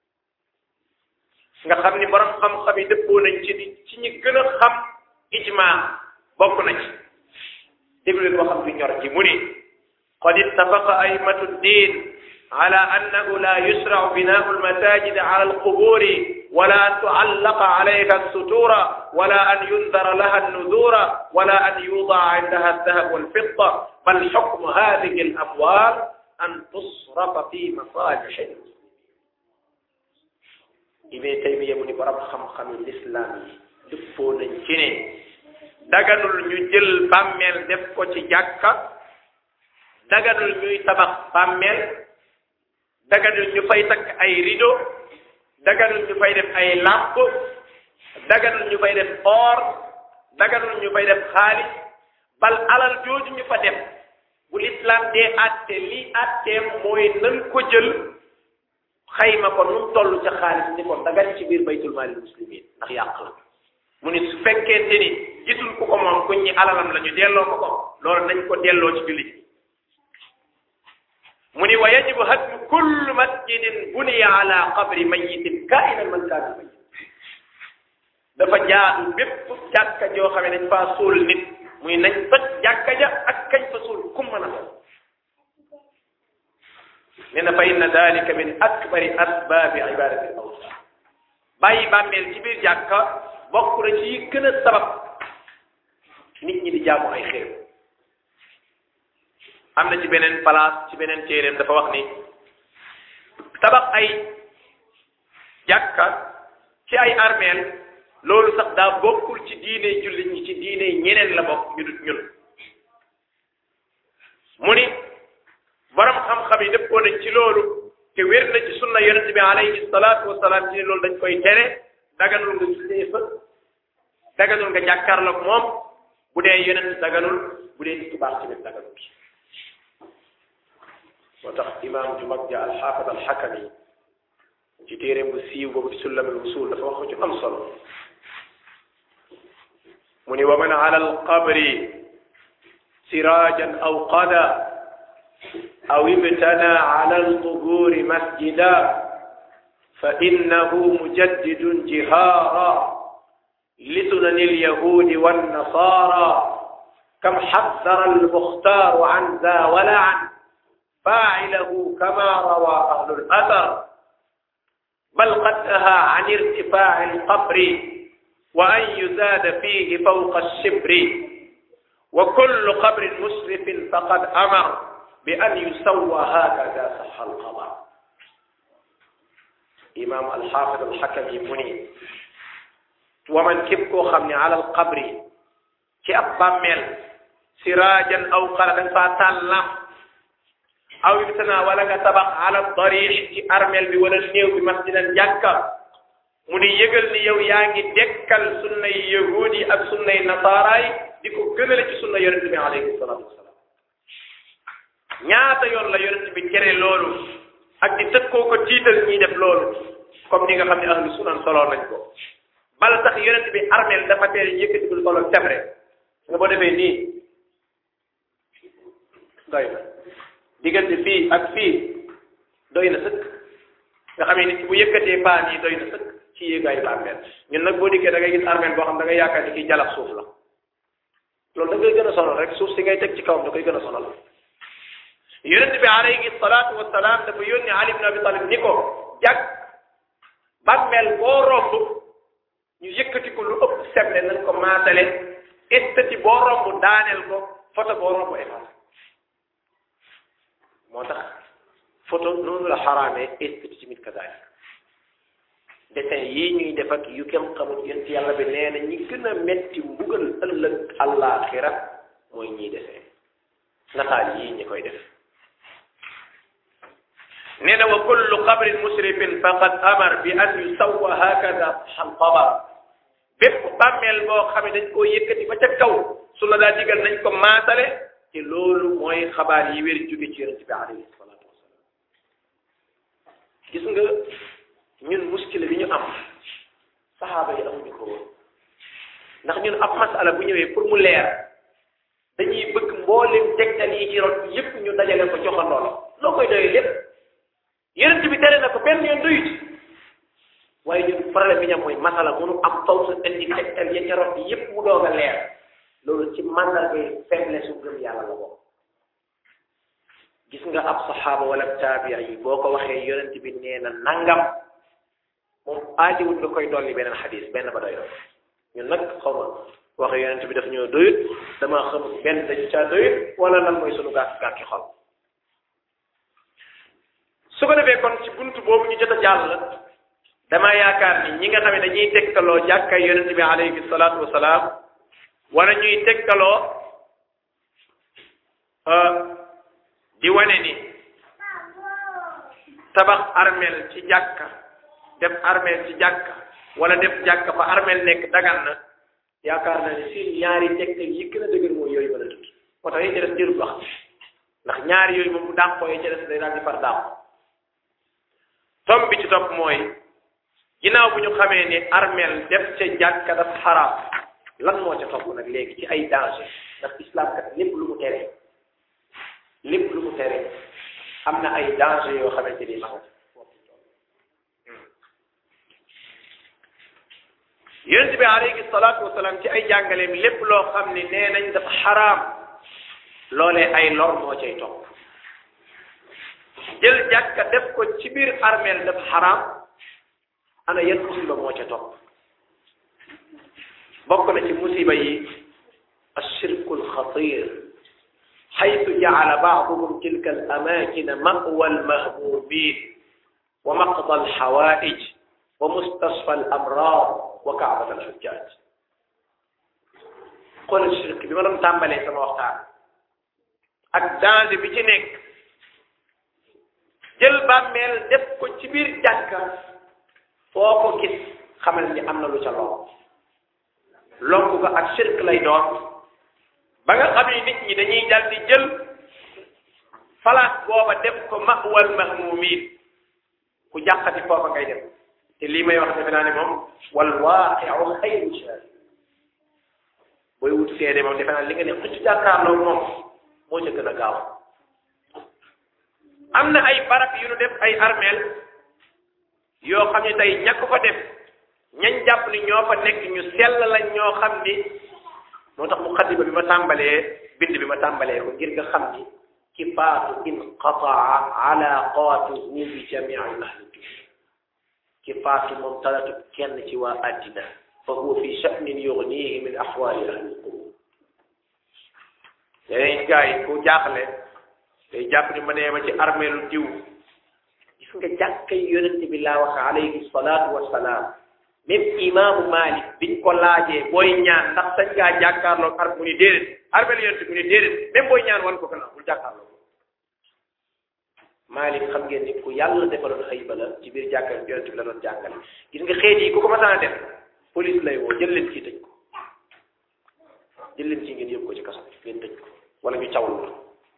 nga xam ni borom xam-xam yi dëppoo nañ ci di ci ñi gën a xam ijma bokk na ci déglu leen boo xam fi ñor ji mu ni qad ittafaqa aimatu ddin على أنه لا يشرع بناء المساجد على القبور ولا أن تعلق عليها الستور ولا أن ينذر لها النذور ولا أن يوضع عندها الذهب والفضة بل حكم هذه الأموال أن تصرف في مصالح ibee taymiya mu ni borom xam-xami lislaam yi dëppoo nañ ci ne daganul ñu jël bàmmeel def ko ci jàkka daganul ñuy tabax bàmmeel daganul ñu fay takk ay rideau daganul ñu fay def ay làmp daganul ñu fay def or daganul ñu fay def xaalis bal alal jooju ñu fa def bu lislaam dee àtte lii àtteem mooy nan ko jël xayma ko nu mu toll ca xaalis ni ko dagan ci biir baytul maalil muslimin ndax yàq la mu ni su fekkente ni gisul ku ko moom kuñ ñi alalam la ñu delloo ko ko loolu nañ ko delloo ci jullit mu ni wa yajibu hadmu kullu masjidin buniya ala qabri mayitin kainan man kaana mayit dafa jaadu bépp jàkka joo xam ne dañ faa suul nit muy nañ toj jàkka ja ak kañ fa suul kum mën a doon nee na fa inna dalika min akbari asbaabi ibadati al awsan bàyyi bàmmeel ci biir jàkka bokk na ci yi gën a sabab nit ñi di jaamu ay xéew am na ci beneen place ci beneen téeréem dafa wax ni tabax ay jàkka ci ay armeel loolu sax daa bokkul ci diine jullit ñi ci diine ñeneen la bokk ñu dut ñun mu ni borom xam-xam yi dëppoo nañ ci loolu te wér na ci sunna yonent bi alayhi salaatu wasalaam ci ne loolu dañ koy tere daganul nga jullee fa daganul nga jàkkaarloog moom bu dee yonent daganul bu dee nit ku baax tamit daganul moo tax imaam ju mag ja alxaafid alxakami ci téeréem bu siiw boobu di sullamul wusul dafa wax ko ci am solo mu ni wa man ala alqabri sirajan aw qada aw ibtana ala alquburi masjida fa innahu mujaddidun jihara لسنن اليهود والنصارى كم حذر المختار عن ذا ولعن فاعله كما روى أهل الأثر بل قد نهى عن ارتفاع القبر وأن يزاد فيه فوق الشبر وكل قبر مسرف فقد أمر بأن يسوى هكذا صح الخبر إمام الحافظ الحكم منير ومن كبكو خمني على القبر ci ab bàmmeel siraajan aw xara da nga faa taal lamp aw ibtana wala nga tabax ala darix ci armeel bi wala néew bi masjidan jàkka mu ni yëgal ni yow yaa ngi dekkal sunnay yahuud yi ak sunnay nasaara yi di ko gënale ci sunna yonente bi alayhi salaatu wasalaam ñaata yoon la yonente bi tere loolu ak di tëkkoo ko tiital ñiy def loolu comme ni nga xam ne ahlu sunan solo nañ ko bala tax yonente bi armeel dafa tere yëkkati ko solo tebre nga boo defee nii doy na diggante fii ak fii doy na sëkk nga xam ne nit bu yëkkatee paan yi doy na sëkk ci yéegaayu bàmmeel ñun nag boo dikkee da ngay gis armeel boo xam da ngay yaakaar ni kii jalax suuf la loolu da ngay gën a sonal rek suuf si ngay teg ci kawam da koy gën a sonal yonente bi alayhi salaatu wasalaam dafa yónni Ali ibn Abi Talib ni ko jag bàmmeel boo romb ñu yëkkati ko lu ëpp seble nañ ko maatale estati boo romb daaneel ko photo boo romb effacé moo tax photo noonu la xaraamee estati ci mit kazaalik dessin yii ñuy def ak yu kenn xamul yent yàlla bi nee na ñi gën a metti mbugal ëllëg àllaaxira mooy ñiy dessin nataal yii ñi koy def nee na wa kullu qabrin musrifin faqad amar bi an yusawwa hakada xalqaba bépp bàmmeel boo xam ne dañ koo yëkkati ba ca kaw su la daa digal nañ ko maatale te loolu mooy xabaar yi wér jóge ci yonent bi alayhi salaatu wasalaam gis nga ñun muskila bi ñu am saxaaba yi amuñu ko woon ndax ñun ab masala bu ñëwee pour mu leer dañuy bëgg mboolem tegtal yi ci rot yépp ñu dajale ko joxandoo loo koy doyee lépp yonent bi tere na ko benn yoon doyut waaye ñun problème bi ñu am mooy masala mënu am faw sa indi tegtal ya ca rot yépp mu doog a leer loolu ci mandargay faiblesse su gëm yàlla la bokk gis nga ab saxaaba wala taabia yi boo ko waxee yonent bi nee na nangam moom aajowul nga koy dolli beneen xadis benn ba doy ñun nag xaw ma waxe yonent bi daf ñoo doyut dama xam benn dañu caa doyut wala lan mooy sunu gàtt gàtti xol su ko defee kon ci buntu boobu ñu jot a jàll dama yaakaar ni ñi nga xam ne dañuy tegtaloo jàkkay yonent bi alayhi salaatu wasalaam wala ñuy tegtaloo di wane ni tabax armel ci jàkka def armel ci jàkka wala def jàkka fa armel nekk dagan na yaakaar naa ne si ñaari tegtal yi gën a dëgër mooy yooyu mën a tudd moo tax yi ca des jërul wax ndax ñaari yooyu moom bu dàqoo yi ca des day daal di far dàqu tom bi ci topp mooy ginnaaw bu ñu xamee ni armel def ca jàkka daf xaraam lan moo ca topp nag léegi ci ay danger ndax islam kat lépp lu mu tere lépp lu mu tere am na ay danger yoo xamante ni ma yonent bi alayhi salaatu wasalaam ci ay jàngaleem lépp loo xam ni nee nañ dafa xaraam loolee ay lor moo cay topp jël jàkka def ko ci biir armeel dafa xaraam ana yan musiba moo ca topp bokk na ci musiba yi ashirku alxatir xaytu jacala bacduhum tilka alamakina mawa almahbubin wa maqda alxawaij wa mustasfa alamrad wa kaabat alxujjaj xoolal shirk bi ma doon tàmbalee sama waxtaan ak danger bi ci nekk jël bàmmeel def ko ci biir jàkka foo ko gis xamal ni am na lu ca lool lonk ko ak shirk lay doon ba nga xam ni nit ñi dañuy dal di jël falaat booba def ko mawal mahmumin ku jàqati foofa ngay dem te lii may wax defe naa ne moom wal waaqiu xayru shahid booy wut seede moom defe naa li nga ne xëcc jàkkaarloo moom moo ca gën a gaaw am na ay barab yu nu def ay armeel yoo xam ne tey ñàkk fa def ñañ jàpp ni ñoo fa nekk ñu sell lañ ñoo xam ni moo tax muqaddima bi ma tàmbalee bind bi ma tàmbalee ko ngir nga xam ni ki faatu inqataa alaqatuhu bi jamii ahli ki faatu moom talatu kenn ci waa àddina fa huwa fi sha'nin yughnihi min ahwali ahli qubur yeneen gars yi ku jaaxle day jàpp ni ma nee ma ci armeelu diw gis nga jàkkay yonente bi laa wax alayhi salaatu wasalaam même imaamu Malik biñ ko laajee booy ñaan ndax sañ ngaa jàkkaarloo ar mu ni déedéet armeelu yonente mu ni déedéet même booy ñaan wan ko kana bul jàkkaarloo Malik xam ngeen ni ku yàlla defaloon xëy ba la ci biir jàkka yonente bi la doon jàngale gis nga xeet yi ku ko masaan a def police lay woo jël leen ci tëj ko jël leen ci ngeen yóbbu ko ci kaso ngeen tëj ko wala ñu cawal la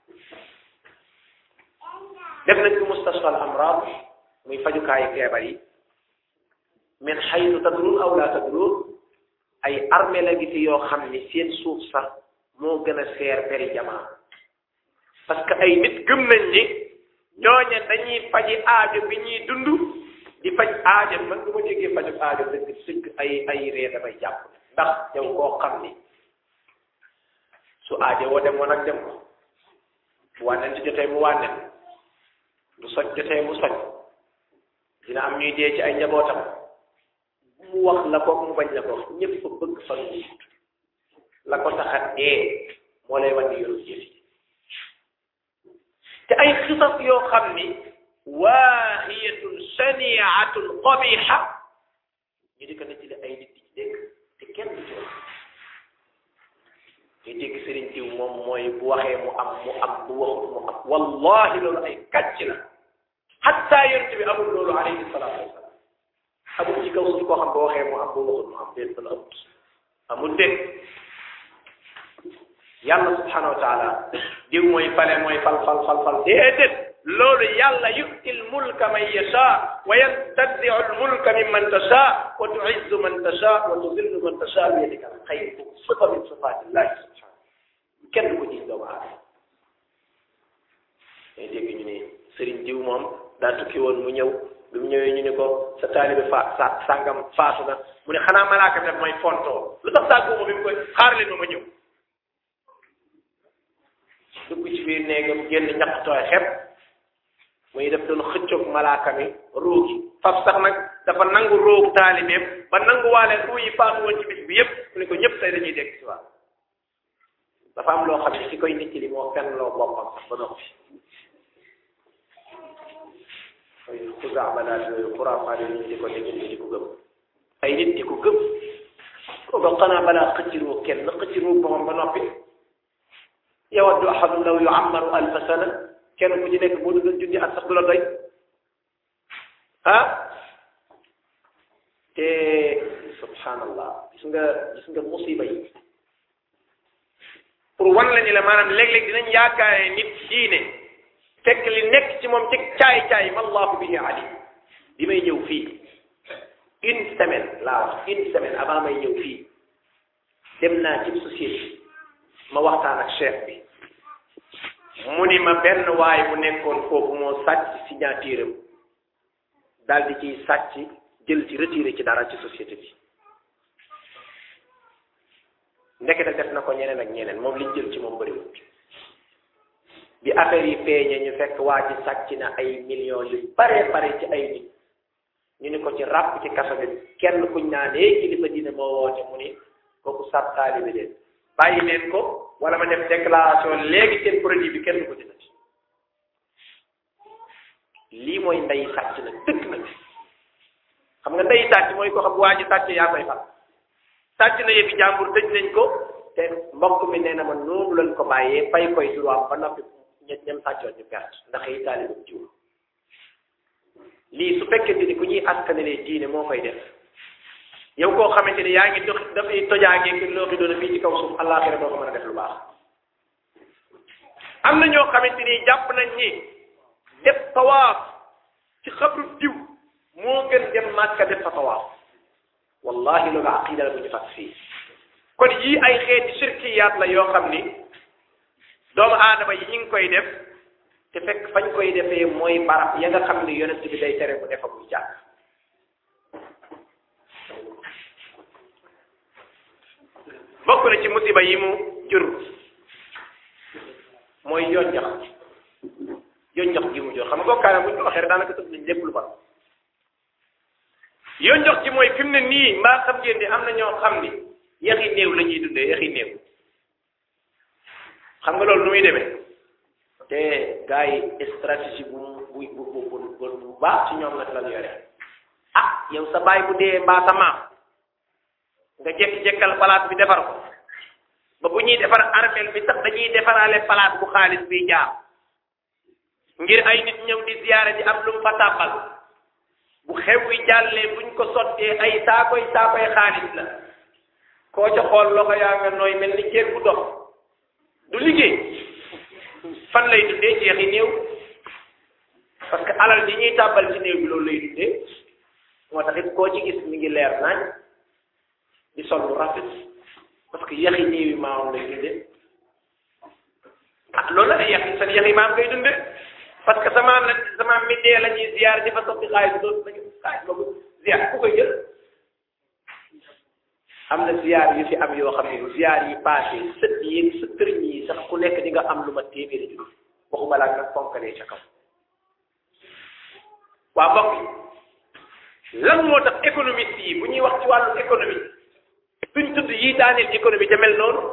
def nañ ko mustasfa al amrad muy fajukaayu feebar yi min xaytu tadrun aw la tadrun ay armée la gi fi yoo xam ni seen suuf sax moo gën a seer peri jamaa parce que ay nit gëm nañ ni ñooñe dañuy faji aajo bi ñuy dund di faj aajo man du ma déggee faju aajo dëgg dëgg ay ay ree damay jàpp ndax yow koo xam ni su aajo woo dem woon ak dem ko bu wànneen ci jotee mu wànneen lu soj jotee mu soj dina am ñuy dee ci ay njabootam mu wax la ko mu bañ la ko wax ñëpp fa bëgg fan wu la ko tax a dee moo lay wan ni yoru jëf yi te ay xisas yoo xam ni waahiyatun saniatun qabiha ñu di ko netti li ay nit di ci dégg te kenn du ci wax ñu dégg sëriñ diw moom mooy bu waxee mu am mu am bu waxut mu am wallahi loolu ay kàcc la hatta yonent bi amul loolu alayhi salaatu wasalaam amul ci kaw suuf koo xam boo waxee mu am bu waxut mu am déet la amut amul déet yàlla subhanahu wa taala diw mooy fale mooy fal fal fal fal déedéet loolu yàlla yu'ti al-mulka man yasha wa yantazi'u al-mulka mimman tasha wa tu'izzu man tasha wa tudillu man tasha bi yadika al-khayr sifa min sifatillahi subhanahu kenn du ko gis doomu aadama day dégg ñu ne sëriñ diw moom daa tukki woon mu ñëw bi mu ñëwee ñu ne ko sa taalibe fa sa sàngam faatu na mu ne xanaa malaaka bi daf may fontoo lu tax sàgguma bi mu koy xaar leen ma ma ñëw dugg ci biir néegam génn ñaq tooy xepp muy def doon xëccoog malaaka mi ruugi faf sax nag dafa nangu róogu taalibeem ba nanguwaale ruu yi faatu woon ci bis bi yépp mu ne ko ñëpp tey dañuy dégg si waat dafa am loo xam ne ki koy nit li moo fenn loo boppam sax ba noppi ay xusaabalaat yooyu xuraafaat yi ñu di ko dégg di ko gëm ay nit di ko gëm kooku xanaa balaa xëcciroo kenn xëcciroo boppam ba noppi yawaddu ahadun law yuammaru alfa sana kenn ku ci nekk boo duggoon junni at sax du la doy ah te subhanallah gis nga gis nga musiba yi pour wan la ni la maanaam léeg-léeg dinañ yaakaare nit diine fekk li nekk ci moom ci caay-caay ma allahu bihi alim bi may ñëw fii une semaine laa wax une semaine avant may ñëw fii dem naa ci société ma waxtaan ak chef bi mu ni ma benn waay bu nekkoon foofu moo sàcc signature am daal di ciy sàcc jël ci retiré ci dara ci société bi ndekete def na ko ñeneen ak ñeneen moom liñ jël ci moom bëriwul bi affaire yi feeñee ñu fekk waa ji sàcc na ay millions yu bare bare ci ay nit ñu ni ko ci ràpp ci kaso bi kenn kuñ naa nee kilifa dina moo woote mu ni kooku sab taalibi leen bàyyi leen ko wala ma def déclaration léegi seen produit bi kenn du ko jëndati lii mooy ndey sàcc nag dëkk nag xam nga ndey sàcc mooy ko xam waa ji sàcc yaa koy fal sàcc na yëfi jàmbur tëj nañ ko te mbokk mi nee na ma noonu lañ ko bàyyee fay koy droit ba noppi ñet ñam sàccoon ñu perte ndax yi taalibu jiw lii su fekkente ni ku ñuy askanelee diine moo koy def yow koo xamante ni yaa ngi dox dafay tojaangee ki loo fi doon fii ci kaw suuf àllaaxira doo ko mën a def lu baax am na ñoo xamante ni jàpp nañ ni def tawaaf ci xabru diw moo gën dem màkka def fa tawaaf wallahi loolu aqida la bu ñu fas fii kon yii ay xeeti shirkiyaat la yoo xam ni doomu aadama yi ñu ngi koy def te fekk fañ koy defee mooy barab ya nga xam ni yonent bi day tere bu defa buy jàkk bokk na ci musiba yi mu jur mooy yonjox yonjox gi mu jur xam nga bokkaale bu ñu ko waxee rek daanaka tëb nañ lépp lu bon yonjox gi mooy fi mu ne nii mbaa xam ngeen ni am na ñoo xam ni yaxi néew la ñuy dundee yaxi néew xam nga loolu nu muy demee te gars yi stratégie bu bu bu bu bu baax ci ñoom nag la ñu yore ah yow sa baay bu dee mbaa sa maam nga jekk-jekkal palaat bi defar ko ba bu ñuy defar armeel bi sax dañuy defaraale palaat bu xaalis bi jaar ngir ay nit ñëw di ziyaare di am lu mu fa tàbbal bu xew wi jàllee buñ ko sottee ay saakoy saakoy xaalis la koo ca xool loxo yaa nga nooy mel ni ceeb bu dox du liggéey fan lay dundee jeexi néew parce que alal ji ñuy tàbbal ci néew bi loolu lay dundee moo tax it koo ci gis mi ngi leer nañ di sol lu rafet parce que yaxi néew yi maamam lay dundee ah loolu la yaxi seen yaxi maam ngay dundee parce que sama la sama mi dee la ñuy ziar di fa sotti xaalis doon nañu xaalis boobu ziar ku koy jël am na ziar yu fi am yoo xam ne ziar yi passé sët yi sa sëriñ yi sax ku nekk di nga am lu ma téeméeri junni waxuma laa nag fonkalee ca kaw waa mbokk lan moo tax économiste yi bu ñuy wax ci wàllu économie duñ tudd yi daaneel économie te mel noonu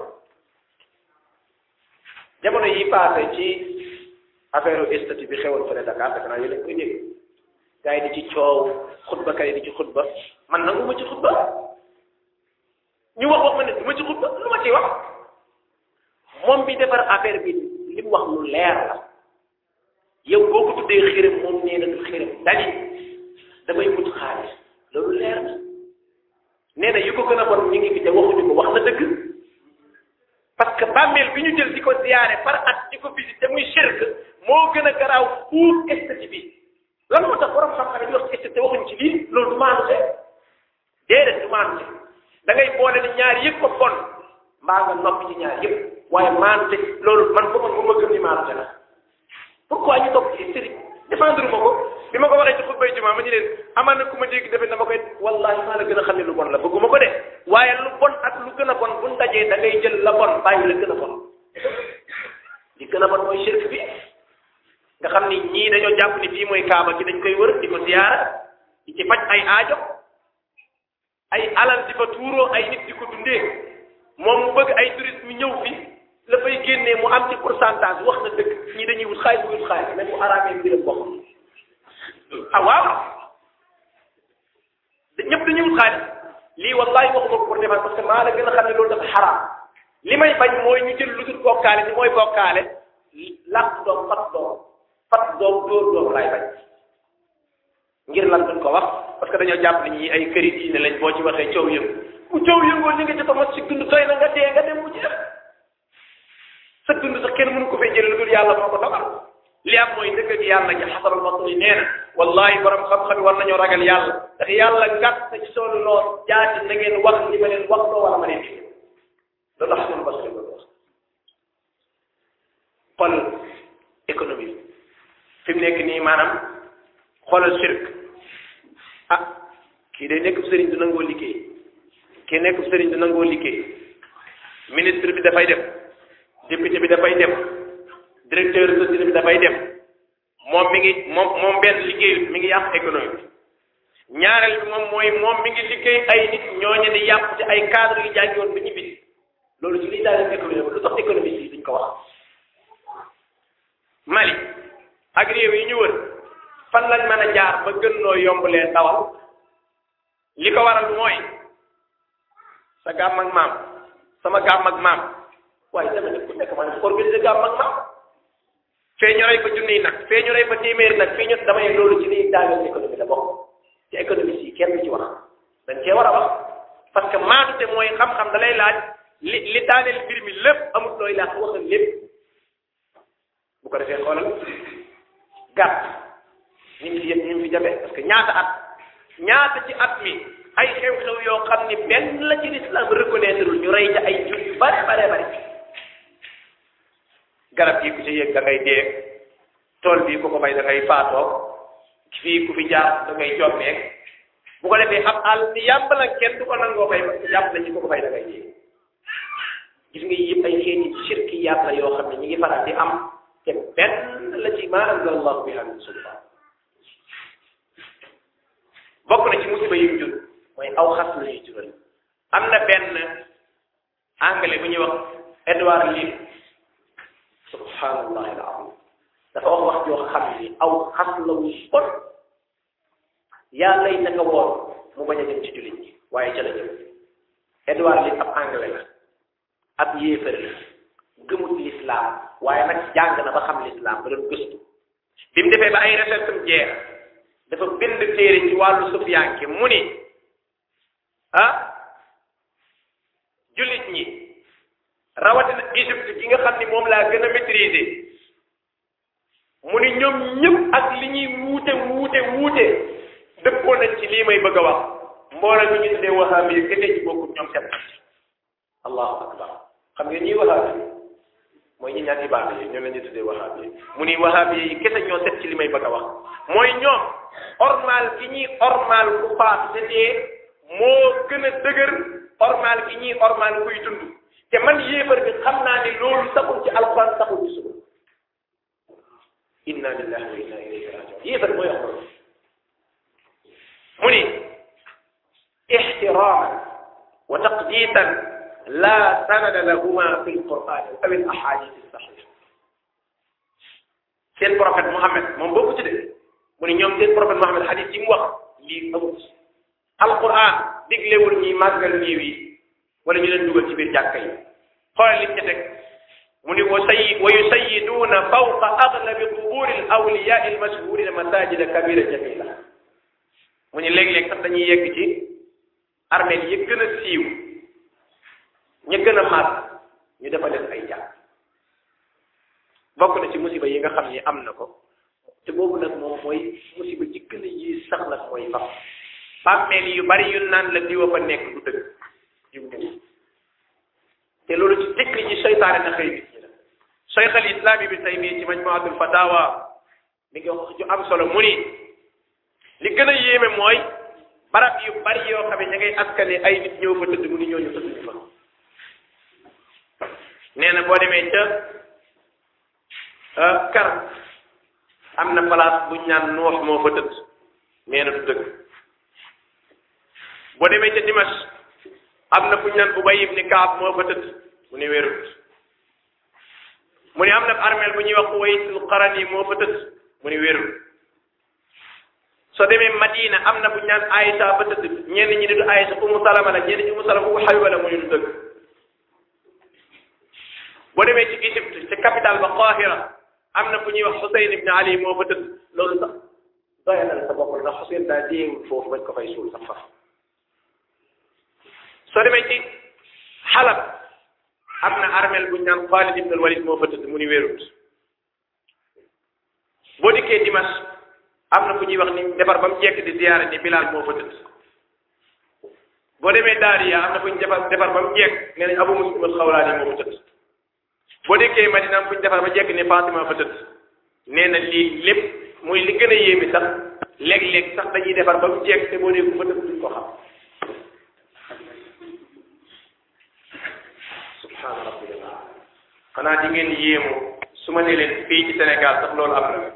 jamono yi passé ci affaire statut bi xewoon fële Dakar defe naa yéen a koy dégg gars yi di ci coow xutba kay di ci xutba man nangu ma ci xutba ñu wax wax ma ne du ma ci xutba lu ma ciy wax moom bi defar affaire bi li mu wax lu leer la yow boo ko tuddee xërëm moom nee na du xërëm dali damay wut xaalis loolu leer na nee na yu ko gën a bon ñu ngi fi te waxuñu ko wax na dëgg parce que bàmmeel bi ñu jël di ko ziyaare par at di ko visité muy shirk moo gën a garaaw fuuf estati bi lan moo tax borom xam-xam di wax ci estati waxuñ ci lii loolu du maanu te déedéet du maanu te da ngay boole ni ñaar yëpp ko bon mbaa nga noppi ci ñaar yëpp waaye maanu te loolu man ba man ba ma gëm ni maanu te la pourquoi ñu topp ci sëriñ défendre ma ko bi ma ko waxee ci xutbay jumaa ma ñu leen amaan na ku ma dégg defe na ma koy wallahi maa la gën a xam ne lu bon la bëgguma ko de waaye lu bon ak lu gën a bon buñ dajee da ngay jël la bon bàyyi la gën a bon li gën a bon mooy shirk bi nga xam ni ñii dañoo jàpp ni fii mooy kaaba gi dañ koy wër di ko ziyaara di ci faj ay aajo ay alal di fa tuuroo ay nit di ko dundee moom mu bëgg ay touriste mu ñëw fi la fay génnee mu am ci pourcentage wax na dëgg ñii dañuy wut xaalis wut xaalis mais bu araamee mbiram boppam ah waaw ñëpp dañuy wut xaalis lii wallahi waxuma ko pour defar parce que maa la gën a xam ne loolu dafa xaraam li may bañ mooy ñu jël lu dul bokkaale ni mooy bokkaale làq doom fat doom fat doom dóor doom laay bañ ngir lan duñ ko wax parce que dañoo jàpp ni ñi ay këri diine lañ boo ci waxee coow yëngu bu coow yëngoo ñu ngi ci tamat si dund doy na nga dee nga dem mu jeex sa dund sax kenn mënu ko fay jëlee lu dul yàlla moo ko dogal li am mooy dëgg ak yàlla ci xasaral basri nee na wallahi borom xam-xam yi war nañoo ragal yàlla ndax yàlla gàtt na ci soolu lool jaati na ngeen wax li ma leen wax loo wala ma leen fi loolu xasaral basri loolu wax xool économie fi mu nekk nii maanaam xoolal shirk ah kii day nekk sëriñ du nangoo liggéey kii nekk sëriñ du nangoo liggéey ministre bi dafay dem député bi dafay dem directeur société bi dafay dem moom mi ngi moom moom benn liggéey mi ngi yàq économie bi ñaareel bi moom mooy moom mi ngi liggéey ay nit ñooñu di yàq ci ay cadre yu jàngi woon ba ñu bis loolu ci liy daal économie lu tax économie yi duñ ko wax Mali ak réew yi ñu wër fan lañ mën a jaar ba gën noo yomb leen dawal li ko waral mooy sa gàmm ak maam sama gàmm ak maam waaye dama ne ku nekk man organiser gàmm ak maam fee ñu rey fa junniy nag fee ñu rey fa téeméeri nag fii ñu damay loolu ci liy daaneel économie la bokk ci économie si kenn du ci wax dañ cee war a wax parce que maatute mooy xam-xam da lay laaj li li daaneel mbir mi lépp amul looy laaj waxal lépp bu ko defee xoolal gàtt ñu ngi fi yëpp ñu ngi fi jafe parce que ñaata at ñaata ci at mi ay xew-xew yoo xam ni benn la ci l'islam reconnaître ñu rey ca ay jur yu bare bare bare garab yi ku ci yëg da ngay dee tool bii ku ko bay da ngay faatoo fii ku fi jaar da ngay jommeeg bu ko defee ab àll ni yàmb la kenn du ko nangoo bay parce que yàmb la ci ku ko bay da ngay dee gis nga yëpp ay xeeti shirki yàlla yoo xam ne ñu ngi faral di am te benn la ci ma anzal allahu biha min sultaan bokk na ci musiba yi mu jur mooy aw xas la ñuy jural am na benn anglais bu ñuy wax Edward Lee subhanallah alazim dafa wax wax joo xam ni aw xas la wu bon yaa lay naka woon mu bañ a dem ci jullit ñi waaye ca la jëm Edward Lee ab anglais la ab yéefar la gëmut lislaam waaye nag jàng na ba xam lislaam ba doon gëstu bi mu defee ba ay recherche am jeex dafa bind téere ci wàllu sufiyanke mu ni ah jullit ñi rawatina Égypte gi nga xam ni moom laa gën a maîtriser mu ni ñoom ñëpp ak li ñuy wuute wuute wuute dëppoo nañ ci lii may bëgg a wax mbooloo mi ñu tuddee wahabi yi gënee ci bokkut ñoom set allahu akbar xam nga ñuy wahabi mooy ñi ñaan ibaada yi ñoom la ñuy tuddee wahabi yi mu ni wahabi yi kese ñoo set ci li may bëgg a wax mooy ñoom ormal gi ñuy ormal ku faatu te dee moo gën a dëgër ormal gi ñuy ormal kuy dund te man yéefar bi xam naa ne loolu saxul ci alquran saxul ci sunna inna lillahi wa inna ilayhi rajiun yéefar mooy wax loolu mu ni ixtiraman wa taqditan la sanada lahuma fi lquran aw al ahadith saxiha seen prophète Muhammad moom bokku ci de mu ni ñoom seen prophète Muhammad hadith yi mu wax lii amul alquran diglewul ñi màggal néew yi wala ñu leen dugal ci biir jàkka yi xoolal li ci teg mu ni wa sayyi wa yusayiduuna fawqa aglabi quburi al awliya al mashhurina masajida kabira jamila mu ni léeg-léeg sax dañuy yegg ci armeel yi gën a siiw ña gën a màgg ñu defal leen ay jàkk bokk na ci musiba yi nga xam ni am na ko te boobu nag moom mooy musiba ci gën a yi sax nag mooy fam bàmmeel yu bari yu naan la diwa fa nekk du dëgg jiw te loolu ci dëkk yi seytaane na xëy nit ñi la cheikh al islam ibn taymiya ci majmuatul fatawa mi ngi wax ju am solo mu ni li gën a yéeme mooy barab yu bari yoo xam ne ña ngay askane ay nit ñëw fa tëdd mu ni ñooñu tëdd ñu fa nee na boo demee ca kar am na place buñ naan noox moo fa tëdd nee na du dëgg boo demee ca Dimash am na buñ naan Ubay ibn Kaab moo fa tëdd mu ni wérut mu ni am na armeel bu ñuy wax Uwaysul Qarani moo fa tëdd mu ni wérut soo demee Madina am na buñ naan Aïcha fa tëdd ñenn ñi ni du Aïcha Umu Salama la ñenn ñi Umu Salama Umu Habiba la mu ni du dëgg boo demee ci Égypte ca capitale ba Qahira am na fu ñuy wax Xuseyn ibn Ali moo fa tëdd loolu sax doyalal sa bopp ndax Xuseyn daa déewul foofu bañ ko fay suul sax faf soo demee ci Xalab am na armel buñ naan Xaalid ibn al-Walid moo fa tëdd mu ni wérut boo dikkee Dimash am na fu ñuy wax ni defar ba mu jekk di ziyaara ni Bilaal moo fa tëdd boo demee Daariya am na fu ñu defar defar ba mu jekk nee nañ Abu Muslim al-Xawlaani moo fa tëdd boo dikkee Madina am fu ñu defar ba jekk ni Fatima fa tëdd nee na lii lépp muy li gën a yéemi sax léeg-léeg sax dañuy defar ba mu jekk te boo dee ku fa tëdd duñ ko xam subhaana rabbil xanaa di ngeen yéemu su ma ne leen fii ci Sénégal sax loolu am na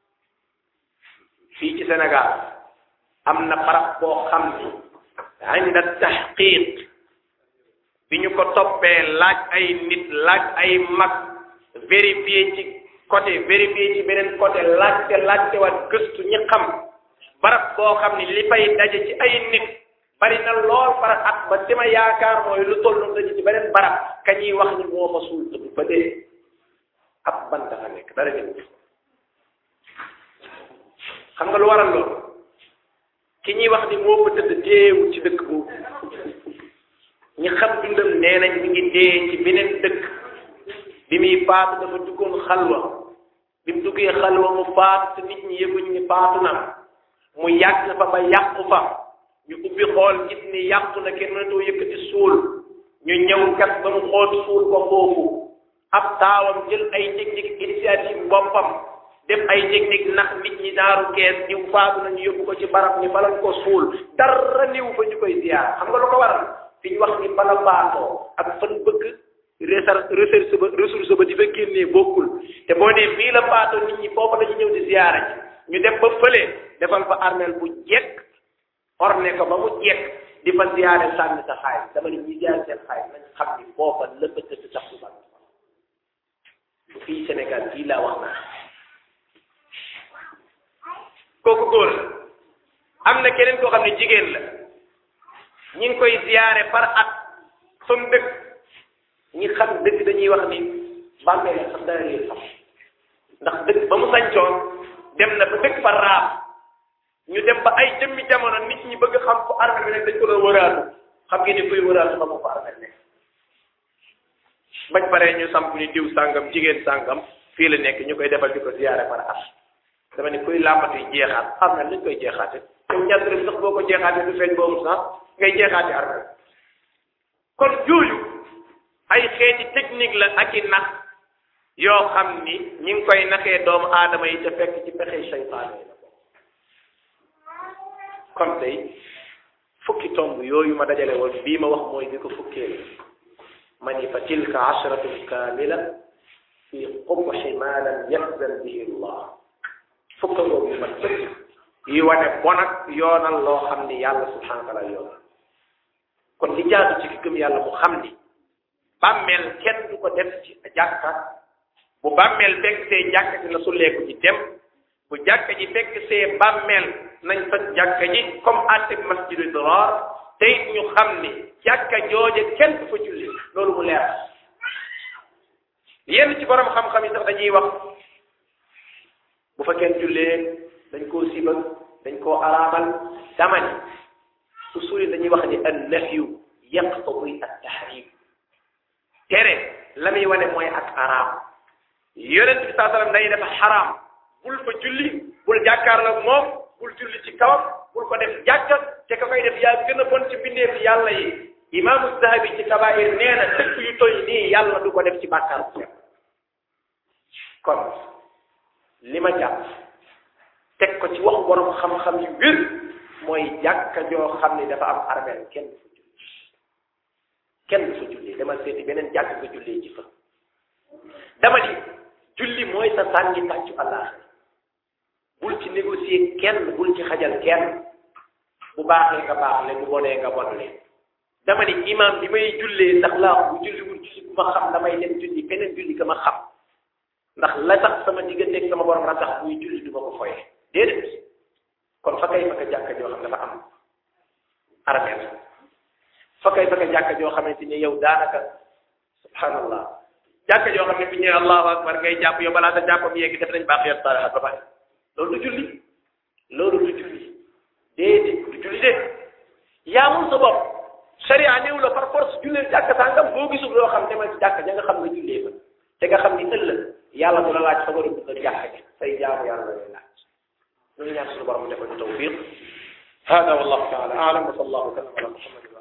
fii ci Sénégal am na barab boo xam ni inda tahqiq bi ñu ko toppee laaj ay nit laaj ay mag vérifier ci côté vérifier ci beneen côté laajte laajte waat gëstu ñi xam barab boo xam ni li fay daje ci ay nit bari na lool par at ba dima yaakaar mooy lu tollu daje ci beneen barab ka ñuy wax ni moo fa suul tëdd ba dee ab bant fa nekk dara ñëw xam nga lu waral loolu ki ñuy wax ni moo fa tëdd deewul ci dëkk boobu ñi xam dundam nee nañ mi ngi dee ci beneen dëkk bi muy faatu dafa duggoon xalwa bi mu duggee xalwa mu faatu te nit ñi yëguñ ni faatu na mu yàgg fa ba yàqu fa ñu ubbi xool gis ni yàqu na kenn mënatoo yëkkati suul ñu ñëw kat ba mu xool suul ko foofu ab taawam jël ay technique initiative boppam def ay technique ndax nit ñi daaru kees diw faatu nañu yóbbu ko ci barab ñi falal ko suul dara niw fa ñu koy ziyaar xam nga lu ko waral fi ñu wax ni bala baatoo ak fan bëgg recherche ba ressource ba di fa génnee bokkul te boo nee fii la baatoo nit ñi foofu la ñu ñëw di ziyaara ji ñu def ba fële defal fa armeel bu jekk orne ko ba mu jekk di fa ziyaare sànni sa xaalis dama ne ñi ziyaare seen xaalis nañ xam ni foofa lëpp tëdd sax du ban bu fii Sénégal fii laa wax naa kooku góor la am na keneen koo xam ne jigéen la ñi ngi koy ziyaare par at sun dëkk ñi xam dëkk dañuy wax ni bàmmeel la sax dara réer sax ndax dëkk ba mu sañcoon dem na ba dëkk fa raaf ñu dem ba ay jëmmi jamono nit ñi bëgg xam fu armée bi nekk dañ ko doon wëraatu xam ngeen ni kuy wëraatu ba mu fa armée nekk bañ paree ñu samp ni diw sàngam jigéen sàngam fii la nekk ñu koy defal di ko ziyaare par at dama ne kuy làmbatuy jeexaat xam na lañ koy jeexaate yow ñaar dërëm sax boo ko jeexaatee du feeñ boobu sax ngay jeexaati armée kon jooju ay xeeti technique la ak i nax yoo xam ni ñi ngi koy naxee doomu aadama yi te fekk ci pexe seytaane yi la kon tey fukki tomb yooyu ma dajale woon bii ma wax mooy bi ko fukkeel ma ni fa tilka asharatun kaamila fi qubxi ma lam yaxzan bihi llah fukka boobu yu mat sëkk yi wane bon ak yoonal loo xam ni yàlla subhanahu wa taala yoonal kon li jaadu ci ki gëm yàlla mu xam ni bàmmeel kenn du ko def ci jàkka bu bàmmeel fekk see jàkka ji na sulleeku ji dem bu jàkka ji fekk see bàmmeel nañ fa jàkka ji comme àtte masjidu diraar te it ñu xam ni jàkka jooje kenn du fa julli loolu mu leer yenn ci borom xam-xam yi sax dañuy wax bu fa kenn jullee dañ koo sibal dañ koo araamal dama ni usuli dañuy wax ni an nahyu yaqtadi at tahrim tere la muy wane mooy ak araam yonent bi saa sallam day dafa xaraam bul fa julli bul jàkkaarloo moom bul julli ci kawam bul ko def jàkka te ka koy def yaa gën a bon ci bindeef yàlla yi imaamu zahabi ci kabair nee na dëkk yu toy nii yàlla du ko def ci bàkkaar bu fekk kon li ma jàpp teg ko ci wax borom xam-xam yu wér mooy jàkka joo xam ni dafa am armeel kenn du fa julli kenn du fa julli dama seeti beneen jàkk nga jullee ji fa dama ni julli mooy sa sànni tàccu àllaaxira bul ci négocier kenn bul ci xajal kenn bu baaxee nga baax le bu bonee nga bon le dama ni imam bi may jullee ndax laa bu julli wul julli bu ma xam damay dem julli keneen julli ka ma xam ndax la tax sama digganteeg sama borom la tax buy julli du ma ko foye déedéet kon fa kay fa ka jàkka joo xam dafa am armeel fa kay fa ka jàkka joo xamante ni yow daanaka subhanallah jàkka joo xam ne bu ñëwee allahu akbar ngay jàpp yow balaa sa jàppam yegg def nañ baax yot saraxat ba pare loolu du julli loolu du julli déedéet du julli de yaa mun sa bopp sharia néew la par force jullee jàkka sàngam boo gisul loo xam demal ci jàkka ja nga xam nga jullee fa te nga xam ni ëllëg yàlla du la laaj fa nga dugg sa jàkka ji say jaamu yàlla la lay laaj ñu ngi ñaan suñu borom defal ñu tawfiq hada wallahu taala aalam wa sallallahu wa sallam ala muhammad